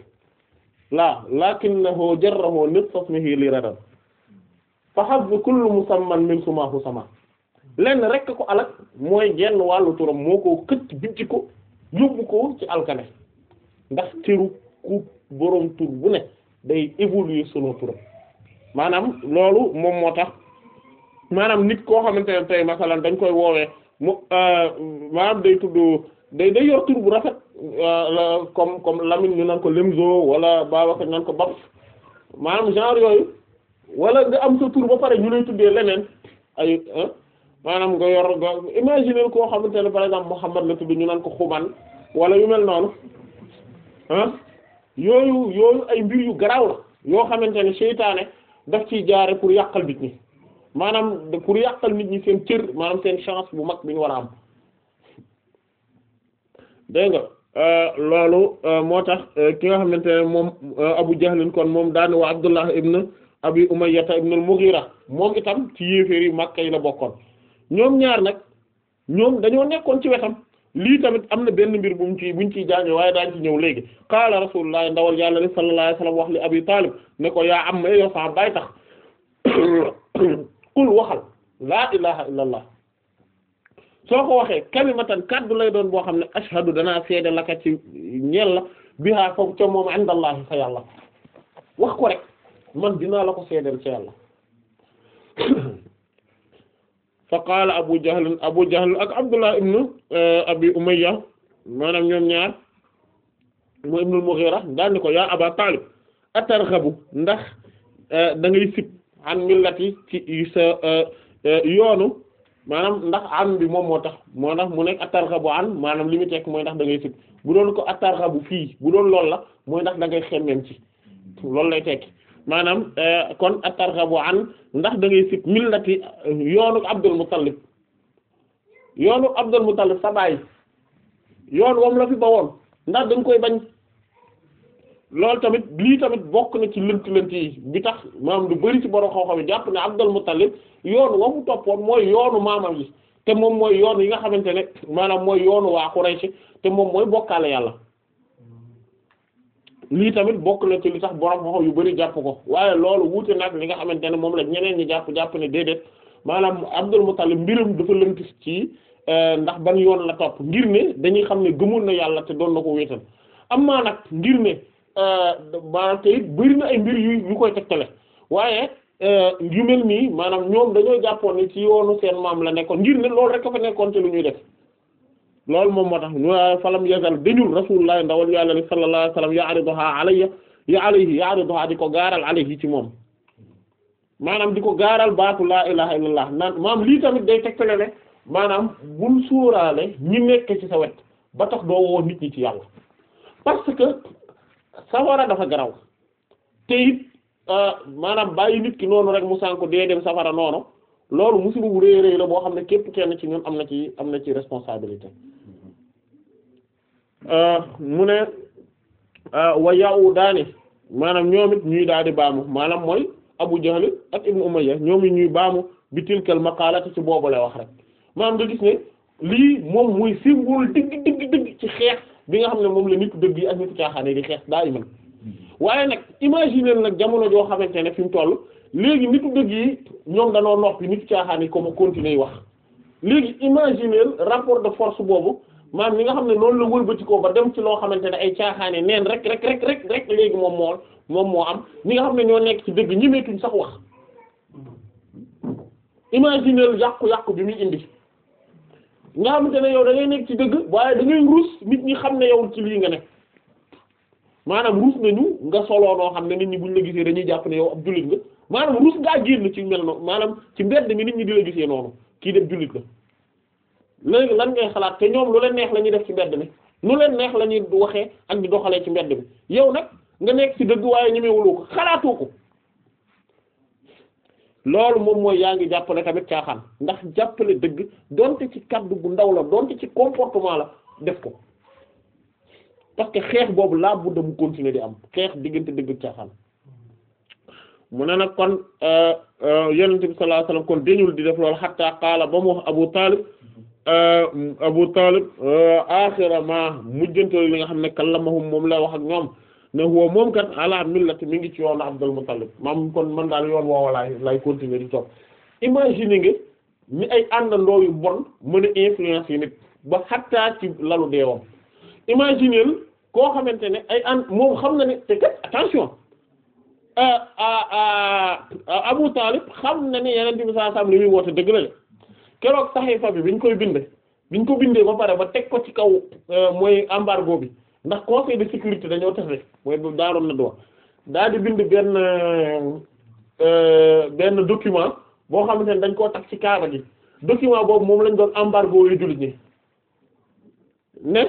laa lakinnahu jarrahu nisfa ismihi li radam fa hazzu kullu musamman min sumahu sama lenn rek ko alak mooy genn wàllu turam moo ko këcc bijji ko yóbbu ko ci alkane ndax teru ku boroom tur bu ne day évoluer selon turam maanaam loolu moom moo tax maanaam nit koo xamante ne tey masalan dañ koy woowee mu maanaam day tudd day day yor tur bu rafet comme comme Lamine ñu naan ko Lemzo wala Babacar ñu naan ko Babs maanaam genre yooyu wala nga am sa tur ba pare ñu lay tuddee leneen ay maanaam nga yor nga imaginer koo xamante ne par exemple Muhammad la tudd ñu naan ko Xuman wala yu mel noonu ah yooyu yooyu ay mbir yu garaaw la yoo xamante ne seytaane daf ciy jaare pour yàqal nit ñi maanaam pour yàqal nit ñi seen cër maanaam seen chance bu mag bi ñu war a am. dégg nga loolu moo tax ki nga xamante ne moom Abu Jahlin kon moom daani wa Abdullah ibn Abi Umayya ibn al-Mughira moom itam ci yéeféer yi Makka yi la bokkoon ñoom ñaar nag ñoom dañoo nekkoon ci wetam lii tamit am na benn mbir bu mu ci buñ ciy jànge waaye daañ ci ñëw léegi qaala Rasulullah ndawal yàlla li sallallahu alayhi wasallam wax li Abi Talib ne ko yaa am ma yow sa baay tax qul waxal laa ilaha illa allah soo ko waxee kalimatan kaddu lay doon boo xam ne ashhadu danaa seede laka ci ñeel la bihaa foofu ca moom indallahi fa yàlla wax ko rek man dinaa la ko seedeel ca yàlla fa qaala abu jahl abu jahl ak abdullah ibnu abi umayya maanaam ñoom ñaar mu ibnul mughira daal ni ko yaa aba talib atarghabu ndax da ngay sib an millati ci sa yoonu maanaam ndax an bi moom moo tax moo tax mu nekk atarghabu an maanaam li mu tekk mooy ndax da ngay sib bu doon ko atarghabu fii bu doon loolu la mooy ndax da ngay xemmem ci loolu lay tekki maanaam kon atarghabu an ndax da ngay sib millati yoonu Abdul Muttalib yoonu Abdul Muttalib sa baay yoon wam la fi ba woon ndax da nga koy bañ loolu tamit lii tamit bokk na ci lënt lënt yi bi tax maanaam du bari ci borom xaw-xaw yi jàpp ne Abdul Muttalib yoon wa mu toppoon mooy yoonu maamam yi te moom mooy yoon yi nga xamante ne maanaam mooy yoonu waa Quraysh te moom mooy bokkaale yàlla lii tamit bokk na ci li tax borom xaw yu bari jàpp ko waaye loolu wuute nag li nga xamante ne moom la ñeneen ñi jàpp jàpp ne déedéet maanaam Abdul Muttalib mbiram dafa lënt ci ndax ban yoon la topp ngir ne dañuy xam ne gëmul na yàlla te doon na ko wéetal am maa nag ngir ne maanaam te it bari na ay mbir yu yu koy tegtale waaye yu mel nii maanaam ñoom dañoo jàppoon ni ci yoonu seen maam la nekkoon ngir ne loolu rek a fa nekkoon te lu ñuy def loolu moom moo tax ñu falam yazal dañul rasulullah ndawal yàlla ni sallallahu alayhi wasallam ya'riduha alayya ya alayhi ya'riduha di ko gaaral alayhi ci moom maanaam di ko gaaral baatu laa ilaha illallah naan maanaam lii tamit day tegtale ne maanaam bul suuraale ñi nekk ci sa wet ba tax doo woo nit ñi ci yàlla parce que safara dafa garaw te it maanaam bàyyi nit ki noonu rek mu sànko dee dem safara noonu loolu musiba bu rëy rëy la boo xam ne képp kenn ci ñun am na ci am na ci responsabilité mu ne wa yawu daani maanaam ñoom it ñuy daal di baamu maanaam mooy Abu Jahl ak Ibnu Umayya ñoom it ñuy baamu bi tilkal maqaalati ci boobu lay wax rek maanaam nga gis ne lii moom mooy symbole dëgg dëgg dëgg ci xeex bi nga xam ne moom la nitu dëgg yi ak nitu caaxaan yi di xeex daa iman waaye nag imaginer nag jamono joo xamante ne fi mu toll léegi nitu dëgg yi ñoom danoo noppi nitu caaxaan yi comme continuer yi wax léegi imaginer rapport de force boobu maanaam ñi nga xam ne noonu la wëlbatikoo ba dem ci loo xamante ne ay caaxaane neen rek rek rek rek rek léegi moom moo moom moo am ñi nga xam ne ñoo nekk ci dëgg ñemeetuñ sax wax imaginer yàqu-yàqu bi muy indi nga xamante ne yow da ngay nekk ci dëgg waaye da ngay ruus nit ñi xam ne yow ci lii nga nekk maanaam ruus nañu nga soloo noo xam ne nit ñi buñ la gisee dañuy jàpp ne yow ab jullit nga maanaam ruus ngaa génn ci mel noonu maanaam ci mbedd mi nit ñi di la gisee noonu kii def jullit la léegi lan ngay xalaat te ñoom lu leen neex la ñuy def ci mbedd mi lu leen neex la ñuy waxee ak di doxalee ci mbedd mi yow nag nga nekk ci dëgg waaye ñemewuloo ko xalaatoo ko loolu moom mooy yaa ngi jàppale tamit caaxaan ndax jàppale dëgg donte ci kaddu gu ndaw la donte ci comportement la def ko parce que xeex boobu laa budda mu continuer di am xeex diggante dëgg caaxaan mu ne nag kon yonent bi sallallahu alayhi wasallam kon dañul di def loolu hatta qaala ba mu wax Abu Talib Abu Talib axira ma mujjantal li nga xam ne kallamahum moom lay wax ak ñoom ne huwa moom kat ala millati mi ngi ci yoonu Abdul Muttalib maam kon man daal yoon woowa laay lay continuer di topp imagine nga ni ay àndandoo yu bon mën a influence yi nit ba xattaa ci lalu deewam imagine koo xamante ne ay ànd moom xam na ne te kat attention Abu Talib xam na ne yeneen bi saa sam li muy woote dëgg la de keroog saxiifa bi biñ koy bind biñ ko bindee ba pare ba teg ko ci kaw mooy embargo bi ndax conseil de sécurité dañoo tafe mooy bu daaroon na doon daal di bind benn benn document boo xamante ne dañ koo tax ci kaaba gi document boobu moom lañ doon embargo yu jullit ñi ne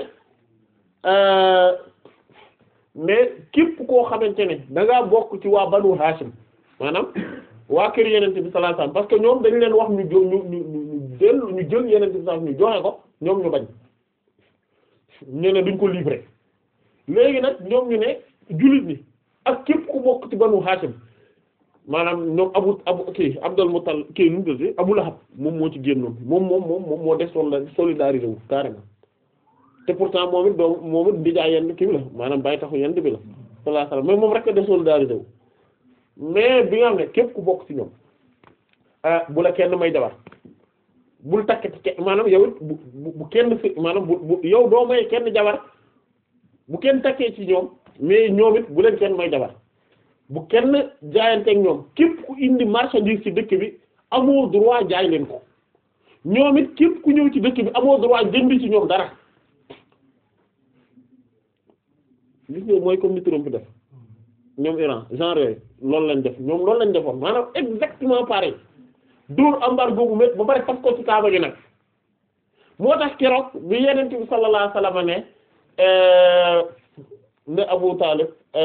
mais képp koo xamante ne da ngaa bokk ci waa banu Hashim maanaam waa kër yenente bi sallallahu alayhi wasallam parce que ñoom dañ leen wax ñu jo ñu ñu ñu jël ñu jël yenente bi sallallahu ñu joxe ko ñoom ñu bañ ñu ne duñ ko livrer léegi nag ñoom ñu ne jullit ñi ak képp ku bokk ci banu Hashim maanaam ñoom abu abu kii Abdul Muttalib kii nu mu tudd Abu Lahab moom moo ci génnoon moom moom moom moom moo des solidarisé wu carrément te pourtant moom it doom moom it ndijaay yenn kii bi la maanaam bàyyi taxu yenn bi la sallallahu alayhi wasallam mais moom rek a des solidarisé wu mais bi nga xam ne képp ku bokk ci ñoom ah bu la kenn may jabar bul takkati ke maanaam yow it bu bu kenn fi maanaam bu bu yow doo may kenn jabar bu kenn takkee ci ñoom mais ñoom it bu leen kenn may jabar bu kenn jaayanteeg ñoom képp ku indi marchandise ci dëkk bi amoo droit jaay leen ko ñoom it képp ku ñëw ci dëkk bi amoo droit jënd ci ñoom dara gis nga mooy comme ni Trump def ñoom Iran genre yooyu loolu lañ def ñoom loolu lañ defoon maanaam exactement pareil dóor embargo bu met ba pare fas ko ci kaaba gi nag moo tax keroog bi Yonent bi sallallahu alayhi wasallam ne ne Abu Talib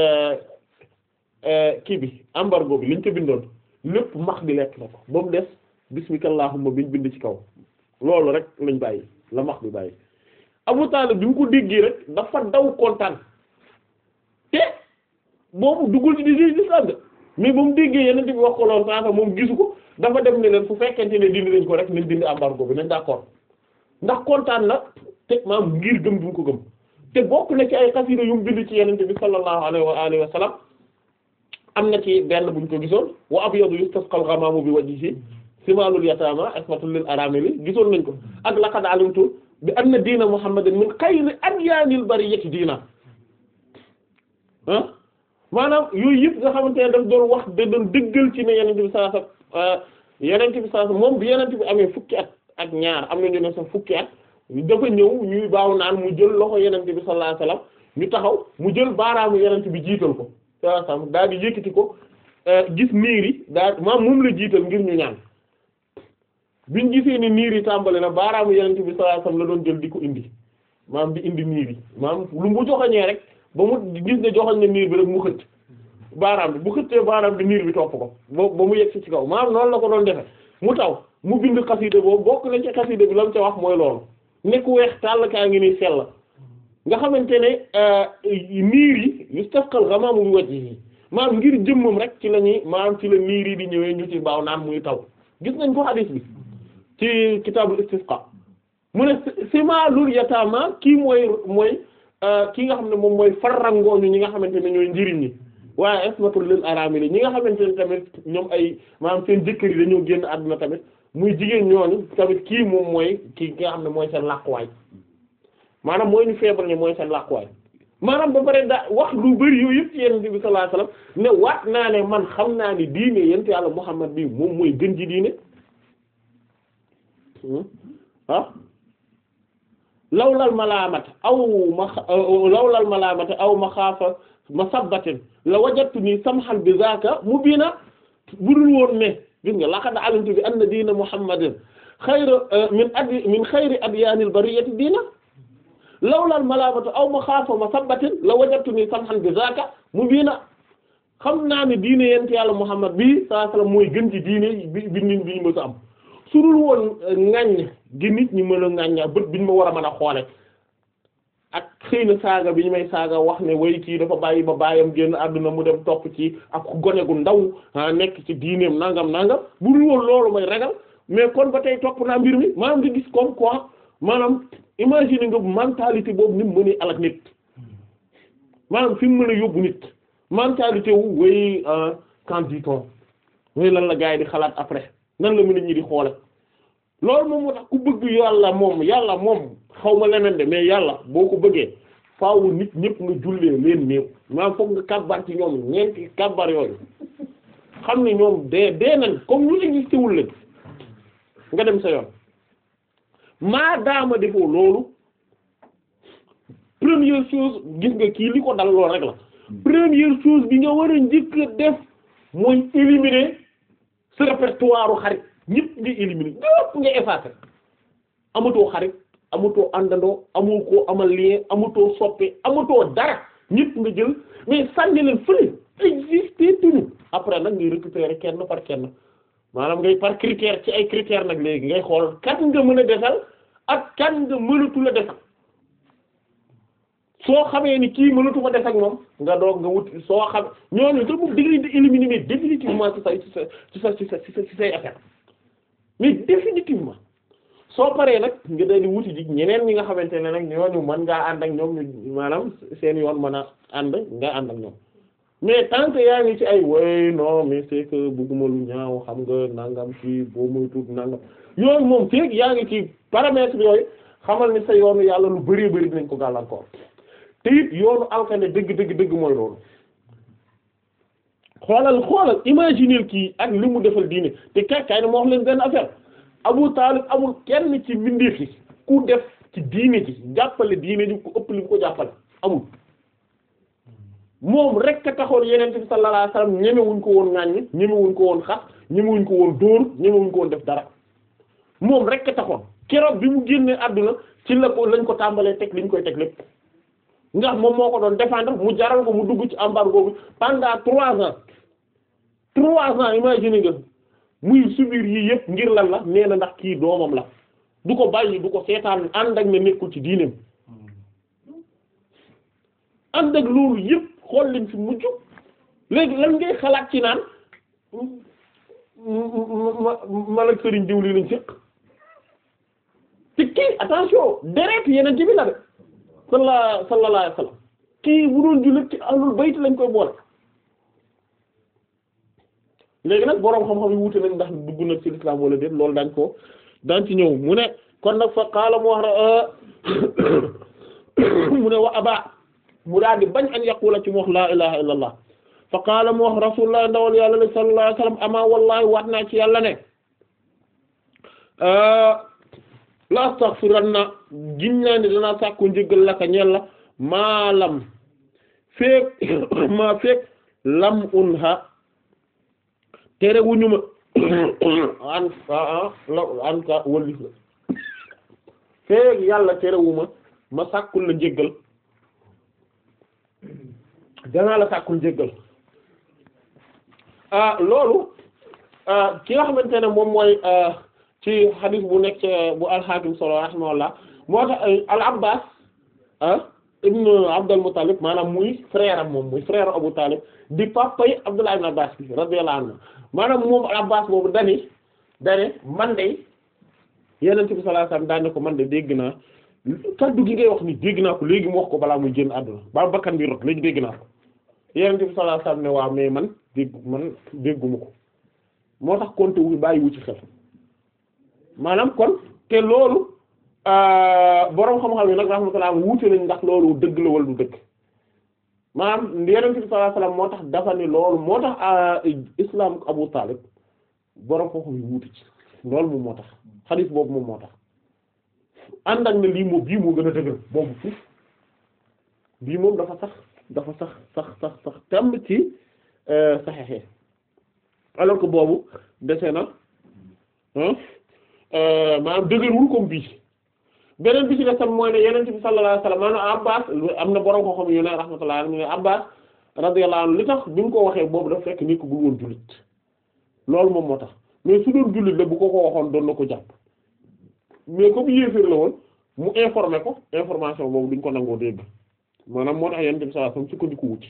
kii bi embargo bi liñ ko bindoon lépp max bi lekk na ko ba mu des bismika allahumma biñ bind ci kaw loolu rek lañ bàyyi la max bi bàyyi Abu Talib bi mu ko déggee rek dafa daw kontaan te boobu duggul ci di di islam de mais ba mu déggee yeneen bi wax ko loolu saa moom gisu ko dafa dem ne leen fu fekkente ne dindi nañ ko rek nañ dindi embargo bi nañ d'accord ndax kontaan na te maam ngir gëm bi mu ko gëm te bokk na ci ay xasida yu mu bind ci yenente bi sallallahu alayhi wa alihi wa sallam am na ci benn buñ ko gisoon wa abyadu yustasqal ghamamu bi wajhihi simalul yatama ismatul lil aramili gisoon nañ ko ak laqad alimtu bi anna diina muhammadin min xayri adyanil bariyyati diina ah maanaam yooyu yëpp nga xamante ne daf doon wax da doon dëggal ci ne yenente bi sallallahu alayhi wa sallam yenente bi sallallahu alayhi wa sallam moom bi yenente bi amee fukki at ak ñaar am na ñu ne sax fukki at dafa ñëw ñuy baaw naan mu jël loxo yenente bi sallallahu alayhi wasallam ñu taxaw mu jël baaraamu yenente bi jiital ko sallallahu alayhi wasallam daal di yëkkati ko gis niir yi daal maam moom la jiital ngir ñu ñaan biñ gisee ni niir yi tàmbali na baaraamu yenente bi sallallahu alayhi wasallam la doon jël di ko indi maam di indi niir yi maam lu mu joxañee rek ba mu gis ne joxañ ne niir bi rek mu xëcc baaraam bi bu xëccee baaraam bi niir bi topp ko ba ba mu yegg ci kaw maam noonu la ko doon defe mu taw mu bind xasida boobu bokk na ci xasida bi la mu ca wax mooy loolu nekk weex tàll kaa ngi nii sell nga xamante ne niir yi yustasqal ghamamu bi wajhihi maanaam ngir jëmmam rek ci la ñuy maanaam ci la niir yi di ñëwee ñu ci baaw naan muy taw gis nañ ko hadith bi ci kitaabul istisqa mu ne simaalul yataama kii mooy mooy ki nga xam ne moom mooy farrangooñu ñi nga xamante ne ñooy njëriñ ñi waaye ismatul lil aramili ñi nga xamante ne tamit ñoom ay maanaam seen jëkkër yi dañoo génn àdduna tamit muy jigéen ñooñu tamit kii moom mooy kii nga xam ne mooy seen làquwaay maanaam mooy ñu feebar ñi mooy seen làquwaay maanaam ba pare da wax lu bari yooyu yëpp ci yonent bi sallallahu alayhi wasallam ne waat naa ne man xam naa ni diine yonent yàlla Muhammad bi moom mooy gën ji diine ah lawlal malaamata aw ma lawlal malaamata aw ma xaafa ma sabbatin la wajadtu nii samhan bi zaaka mubiina budul woon ne gis nga laqad alimtu bi anna diina muhammadin xayra min adi min xayri adyaanil bariyati diina lawlal malaamata aw ma xaafa ma sabbatin la wajadtu nii samhan bi zaaka mubiina xam naa ne diine yent yàlla muhammad bi saa sallam mooy gën ci diine bi bi nit bi ñu mës a am su dul woon ŋaññ gi nit ñi mën a ŋañña bët biñ ma war a mën a xoole ak xëy na saaga bi ñu may saaga wax ne way kii dafa bàyyi ba bàyyam génn àdduna mu dem topp ci ak gone gu ndaw ah nekk ci diineem nangam nangam bu dul woon loolu may ragal mais kon ba tey topp naa mbir mi maanaam di gis comme quoi maanaam imagine nga mentalité boobu ni mu mënee alak nit maanaam fi mu mën a yóbbu nit mentalité wu way qu'en dit-on way lan la gars yi di xalaat après nan la mën a ñi di xoole loolu moom moo tax ku bëgg yàlla moom yàlla moom xaw ma leneen de mais yàlla boo ko bëggee faaw nit ñëpp nga jullee leen néew maanaam foog nga kàbbar ci ñoom ñeenti kàbbar yooyu xam ne ñoom dee dee nañ comme ñu existé wul leen nga dem sa yoon maa daama defoo loolu première chose gis nga kii li ko dal loolu rek la première chose bi nga war a njëkk a def mooy éliminer ce répertoire xarit ñëpp nga éliminer ñëpp nga effacer amatoo xarit amatoo àndandoo amoo koo amal lien amatoo soppe amatoo dara ñëpp nga jël mais sànni leen fële existé tuñu après nag ngay récupérer kenn par kenn maanaam ngay par critère ci ay critères nag léegi ngay xool kan nga mën a desal ak kan nga mënatu la desal soo xamee ni kii mënatu ko des ak moom nga doog nga wut soo xam ñooñu te moom dangay di éliminer mais définitivement ci say ci sa ci sa ci sa ci sa ci say affaire mais définitivement soo paree nag nga daal di wuti ji ñeneen ñi nga xamante ne nag ñooñu mën ngaa ànd ak ñoom ñu maanaam seen yoon mën a ànd nga ànd ak ñoom mais tant que yaa ngi ci ay way non mais c'est que bëgguma lu ñaaw xam nga nangam ci boo muy tuut nangam yooyu moom feeg yaa ngi ci paramètres yooyu xamal ni sa yoonu yàlla lu bari bari dinañ ko gàllankoor. te it yoonu alkane dëgg dëgg dëgg mooy loolu xoolal xoolal imaginer kii ak li mu defal diine te kàkkaay ne moo wax leen benn affaire Abu Talib amul kenn ci mbindeef yi ku def ci diine ji jàppale diine ji ku ëpp li mu ko jàppale amul moom rek a taxoon yeneen bi sallallahu alayhi wasallam ñemewuñ ko woon ŋàññ ñemewuñ ko woon xas ñemewuñ ko woon dóor ñemewuñ ko woon def dara moom rek a taxoon keroog bi mu génnee àdduna ci la ko lañ ko tàmbalee teg liñ koy teg lépp ndax moom moo ko doon défendre mu jaral ko mu dugg ci embargo bi pendant trois ans trois ans imagine nga muy subir yii yëpp ngir lan la nee na ndax kii doomam la du ko bàyyi du ko seetaan ànd ak ne nekkul ci diineem ànd ak loolu yëpp xool leen fi mujj léegi lan ngay xalaat ci naan ma man ak sëriñ diw lii lañ séq te kii attention deret yeneen ci bi la de salla sallallahu alayhi wasallam kii bu doon jullit ci ahlul bayt lañ koy boole léegi nag boroom xam-xam yi wuute nañ ndax dugg na ci l'islam wala déet loolu dañ ko daan ci ñëw mu ne kon nag fa qaala mu wax mu ne wa aba mu daal di bañ an yaqula ci mu wax laa ilaha illa allah fa qaala mu wax rasulullah ndawal yàlla la sallallahu alayhi wasallam ama wallahi waat naa ci yàlla ne la astaghfiranna gin naa ni danaa sàkku njëggal laka ñeel la maalam feek ma feek lam unha tere wuñu ma an an ka wallif la feek yàlla tere wu ma ma sàkkul la njëggal danaa la sàkkul njëggal ah loolu ki nga xamante ne moom mooy ci hadith bu nekk bu al-Hakim solo rahimahullah moo tax al Abbas ah ibnu Abdul Muttalib maanaam muy frère am moom muy frère Abu Talib di papay Abdullah ibn Abbas bi radiyallahu anhu maanaam moom al Abbas boobu dani dani man de yeneen bi sallallahu alayhi wasallam daan ne ko man de dégg naa kaddu gi ngay wax ni dégg naa ko léegi mu wax ko balaa muy génn àdduna ba bakkan bi rot léegi dégg naa ko yeneen bi sallallahu alayhi wasallam ne waaw mais man dégg man dégguma ko moo tax konte wu bàyyi wu ci xel maanaam kon te loolu boroom xam-xam yi nag rahmatullah wuute nañ ndax loolu dëgg la wala du dëgg maanaam yeneen bi sallallahu alayhi wasallam moo tax dafa ni loolu moo tax islam Abu Talib boroom xam-xam yi wuute ci loolu moom moo tax xadiis boobu moom moo tax ànd ak ne lii moom bii moo gën a dëgër boobu fuuf bii moom dafa sax dafa sax sax sax sax temm ci saxexe alors que boobu dese na maanaam dëgërwul comme bii beneen bi ci des tam mooy ne yeneen bi sallallahu alayhi wasallam maanaam Abbas am na borom ko xam yu ne rahmatullah alayhi Abbas radiyallahu anhu li tax bi mu ko waxee boobu dafa fekk nit ko bu woon jullit loolu moom moo tax mais su doon jullit la bu ko ko waxoon doon na ko jàpp mais comme yéeféer la woon mu informé ko information boobu duñ ko nangoo dégg maanaam moo tax yenn bi sallallahu alayhi wasallam sukkandiku wuti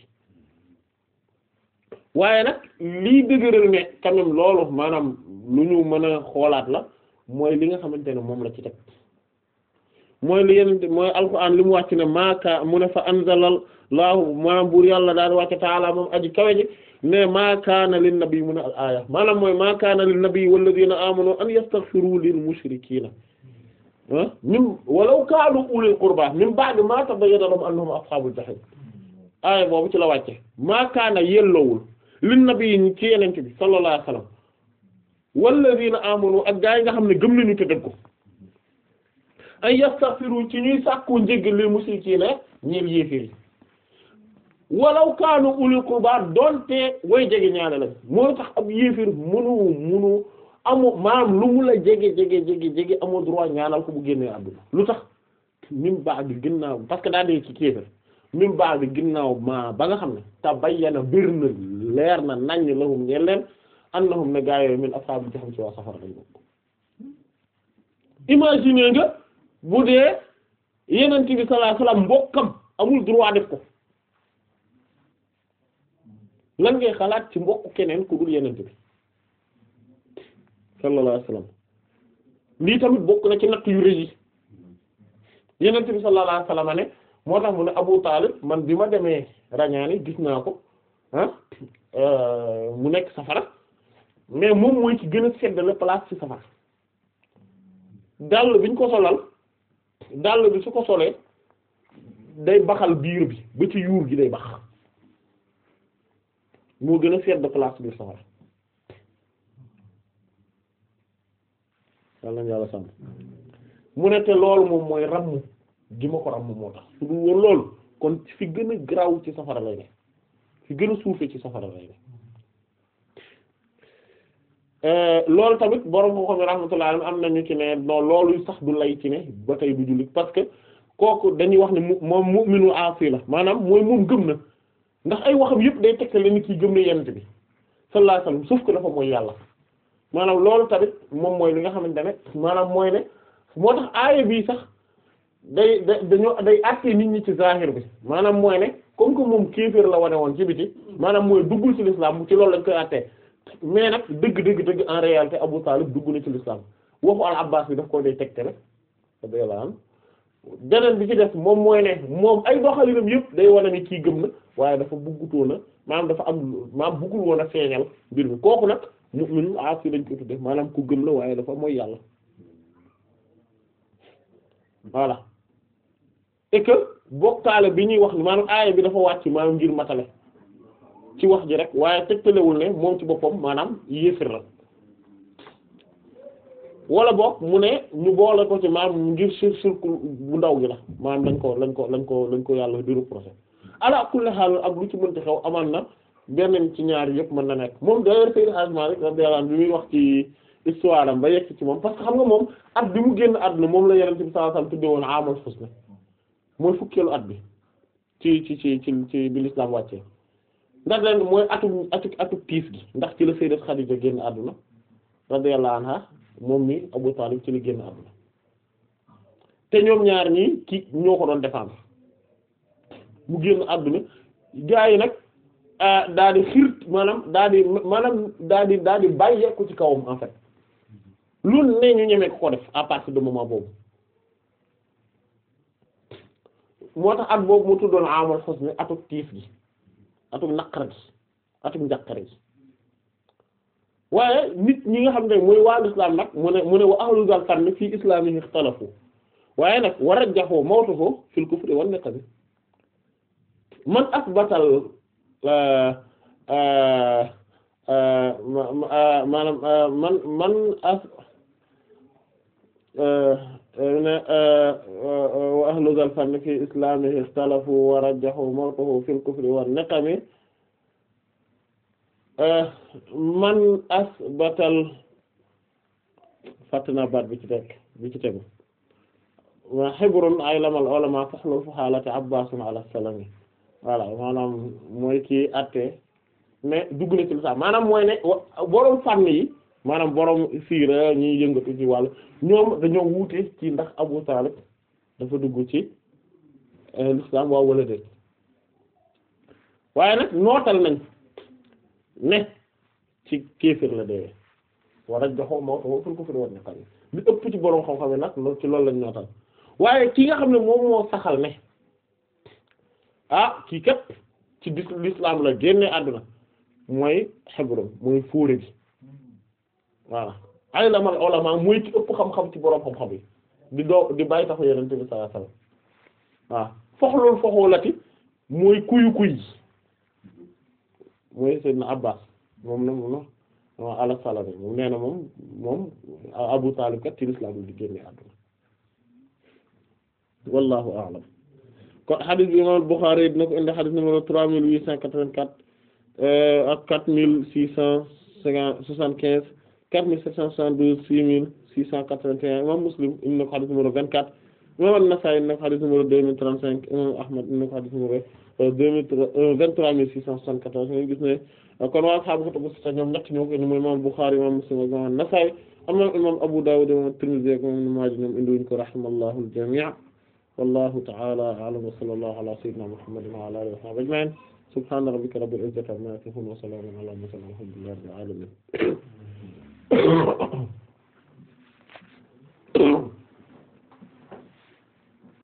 waaye nag lii dëgëral ne quand même loolu maanaam lu ñu mën a xoolaat la mooy li nga xamante ne moom la ci teg mooy li yenn mooy alxuraan li mu wàcc ne maaka mu ne fa anzalal laahu maanaam buur yàlla daal di wàcc taala moom aji kawe ji ne maa kaana lin nabi mu ne al aaya maanaam mooy maa kaana lin nabi walladina amanu an yastaghfiru lil mushrikiina ah mim walaw kaanu ulil qurba min ba'di ma tabayyana lahum annahum ashabul jahim aaya boobu ci la wàcce maa kaana yellowul lin nabi ci yenente bi sallallahu alayhi wasallam walladina amanu ak gaa yi nga xam ne gëm nañu te dëgg an yastaghfiru ci ñuy sàkku njégg lil mushrikiina ñeel yéeféer yi walaw kaanu ulil qurba doonte way jege ñaare la moo tax ab yéeféer munu munu amoo maanaam lu mu la jege jege jege jege amoo droit ñaanal ko bu génnee àdduna lu tax min baa bi ginnaaw parce que daa dee ci kéeféer min baa bi ginnaaw ma ba nga xam ne te bayyana bir na leer na naññ lahum ñeen leen annahum ne gaa yooyu min ashaabu jahannam ci waa safara lañ bokk imagine nga bu dee yenent bi sallallahu alayhi wasallam mbokkam amul droit def ko lan ngay xalaat ci mbokk keneen ku dul yenent bi sallallahu alayhi wasallam lii tamit bokk na ci natt yu rëy yi yenent bi sallallahu alayhi wasallam ne moo tax mu ne Abu Talib man bi ma demee rañaani gis naa ko ah mu nekk safara mais moom mooy ci gën a seddale place ci safara dàll biñ ko solal dàll bi su ko solee day baxal biir bi ba ci yuur gi day bax moo gën a sedd place biir safara yàlla na yàlla sàmm mu ne te loolu moom mooy ramm gi ma ko ramm moo tax su dul woon loolu kon fi gën a graw ci safara lay ne fi gën a suufe ci safara lay ne loolu tamit borom moo xam ne rahmatullah am nañu ci ne non loolu sax du lay ci ne ba tey du jullit parce que kooku dañuy wax ne mu moom mu'minu aasi la maanaam mooy moom gëm na ndax ay waxam yëpp day tegtale ni kii gëm na yent bi sallallahu alayhi wasallam sauf que dafa mooy yàlla maanaam loolu tamit moom mooy li nga xamante ne maanaam mooy ne moo tax aaya bii sax day da dañoo day àttee nit ñi ci zahir bi maanaam mooy ne comme que moom kéefër la wane woon ci biti maanaam mooy duggul ci l'islam ci loolu lañ koy àttee mais nag dëgg dëgg dëgg en réalité Abu Talib dugg na ci l'islam waxu al Abbas bi daf ko day tegte rek radiyallahu anhu beneen bi ci def moom mooy ne moom ay doxalinam yëpp day wane ni kii gëm na waaye dafa buggutoon a maanaam dafa am maanaam buggul woon a feeñal mbir mi kooku nag mu'min aasi lañ ko tudde maanaam ku gëm la waaye dafa mooy yàlla voilà et que bokkaale bi ñuy wax maanaam aaya bi dafa wàcc maanaam ngir matale ci wax ji rek waaye tegtalewul ne moom ci boppam maanaam yéefir la wala boog mu ne ñu boole ko ci maanaam ngir sur surcoût bu ndaw gi la maanaam lañ ko lañ ko lañ ko lañ ko yàlla di reprocher ala kulli haal ak lu ci mënti xew amaan na benn ci ñaar yëpp mën na nekk moom d'ailleurs Seydou Hadj Malick radiyallahu anhu bi muy wax ci histoire am ba yegg ci moom parce que xam nga moom at bi mu génn àdduna moom la Yonent bi sallallahu alayhi wasallam tudde woon amal husna mooy fukkeelu at bi ci ci ci ci ci bi l'islam wàccee ndax leen mooy atu atu atu tiis gi ndax ci la Sayyidat Khadija génn àdduna radiyallahu anha moom mi Abu Talib ci la génn àdduna te ñoom ñaar ñii ki ñoo ko doon défendre mu génn àdduna gaa yi nag daa di xirt maanaam daa di maanaam daa di daa di bàyyeeku ci kawam en fait lu ne ñu ñeme ko ko def à partir de moment boobu moo tax at boobu mu tuddoon amal xos ni atuk tiif gi atuk naqar gi atuk njàqare gi waaye nit ñi nga xam ne mooy waa l'islam nag mu ne mu ne wa ahlu zal fann fii islamihi ikhtalafu waaye nag war a jaxoo mawtuhu fil kufri wan niqami man asbatal maanaam man man as wa ahlu zal fann fii islamihi ikhtalafu wa rajjahu mawtuhu fil kufri wan niqami man asbatal fàttana baat bi ci teg bi ci tegu wa xibrun ay lamal ulama faxlul fa xaalati abbasun ala salami voilà maanaam mooy kii atte mais dugg na ci lislaam maanaam mooy ne boroom fànn yi maanaam boroom siira ñuy yëngatu ci wàll ñoom dañoo wuute ci ndax Abu Talib dafa dugg ci lislaam waaw wala déet waaye nag nootal nañ ne ci kéefër la deewee war a joxoo moo tax ful ko fi war ne xam li ëpp ci boroom xam-xam yi nag loolu ci loolu lañ nootal waaye ki nga xam ne moom moo saxal ne ah kii kat ci dis l'islam la génne àdduna mooy xebron mooy fóore bi voilà ay lamal ulama mooy ci ëpp xam-xam ci boroom xam-xam yi di doo di bàyyi taxu yenente bi sallallahu alayhi wasallam waaw foxloolu foxoolati mooy kuyu kuy mooy Seydina Abbas moom na moom na ala salami moom nee na moom moom Abu Talib kat ci l'islam la di génne àdduna wallahu a'lam kon hadith bi imam Bukhari dina ko indi hadith numéro trois mille huit cent quatre-vingt-quatre ak quatre mille six cent cinquante soixante-quinze quatre mille sept cent soixante-douze six mille six cent quatre-vingt-un imam Muslim indi na ko hadith numéro vingt-quatre imam An-Nasa'i indi na ko hadith numéro deux mille trente-cinq imam Ahmad indi na ko hadith numéro deux mille vingt-trois mille six cent soixante-quatorze ñu gis ne kon waa ashaabu kutubu sitta ñoom ñett ñoo ko indi mooy imam Bukhari imam Muslim ak imam An-Nasa'i amma imam Abu Dawud imam Tirmidhi ak imam Ibn Maaja ñoom indiwuñ ko rahimallahu al-jami' wallahu ta'ala a'lam wa sallallahu ala sayyidina Muhammadin wa ala alihi wa sahbihi ajma'in subhana rabbika rabbil izzati amma yasifun wa salamun ala al mursalin walhamdulillahi rabbil alamin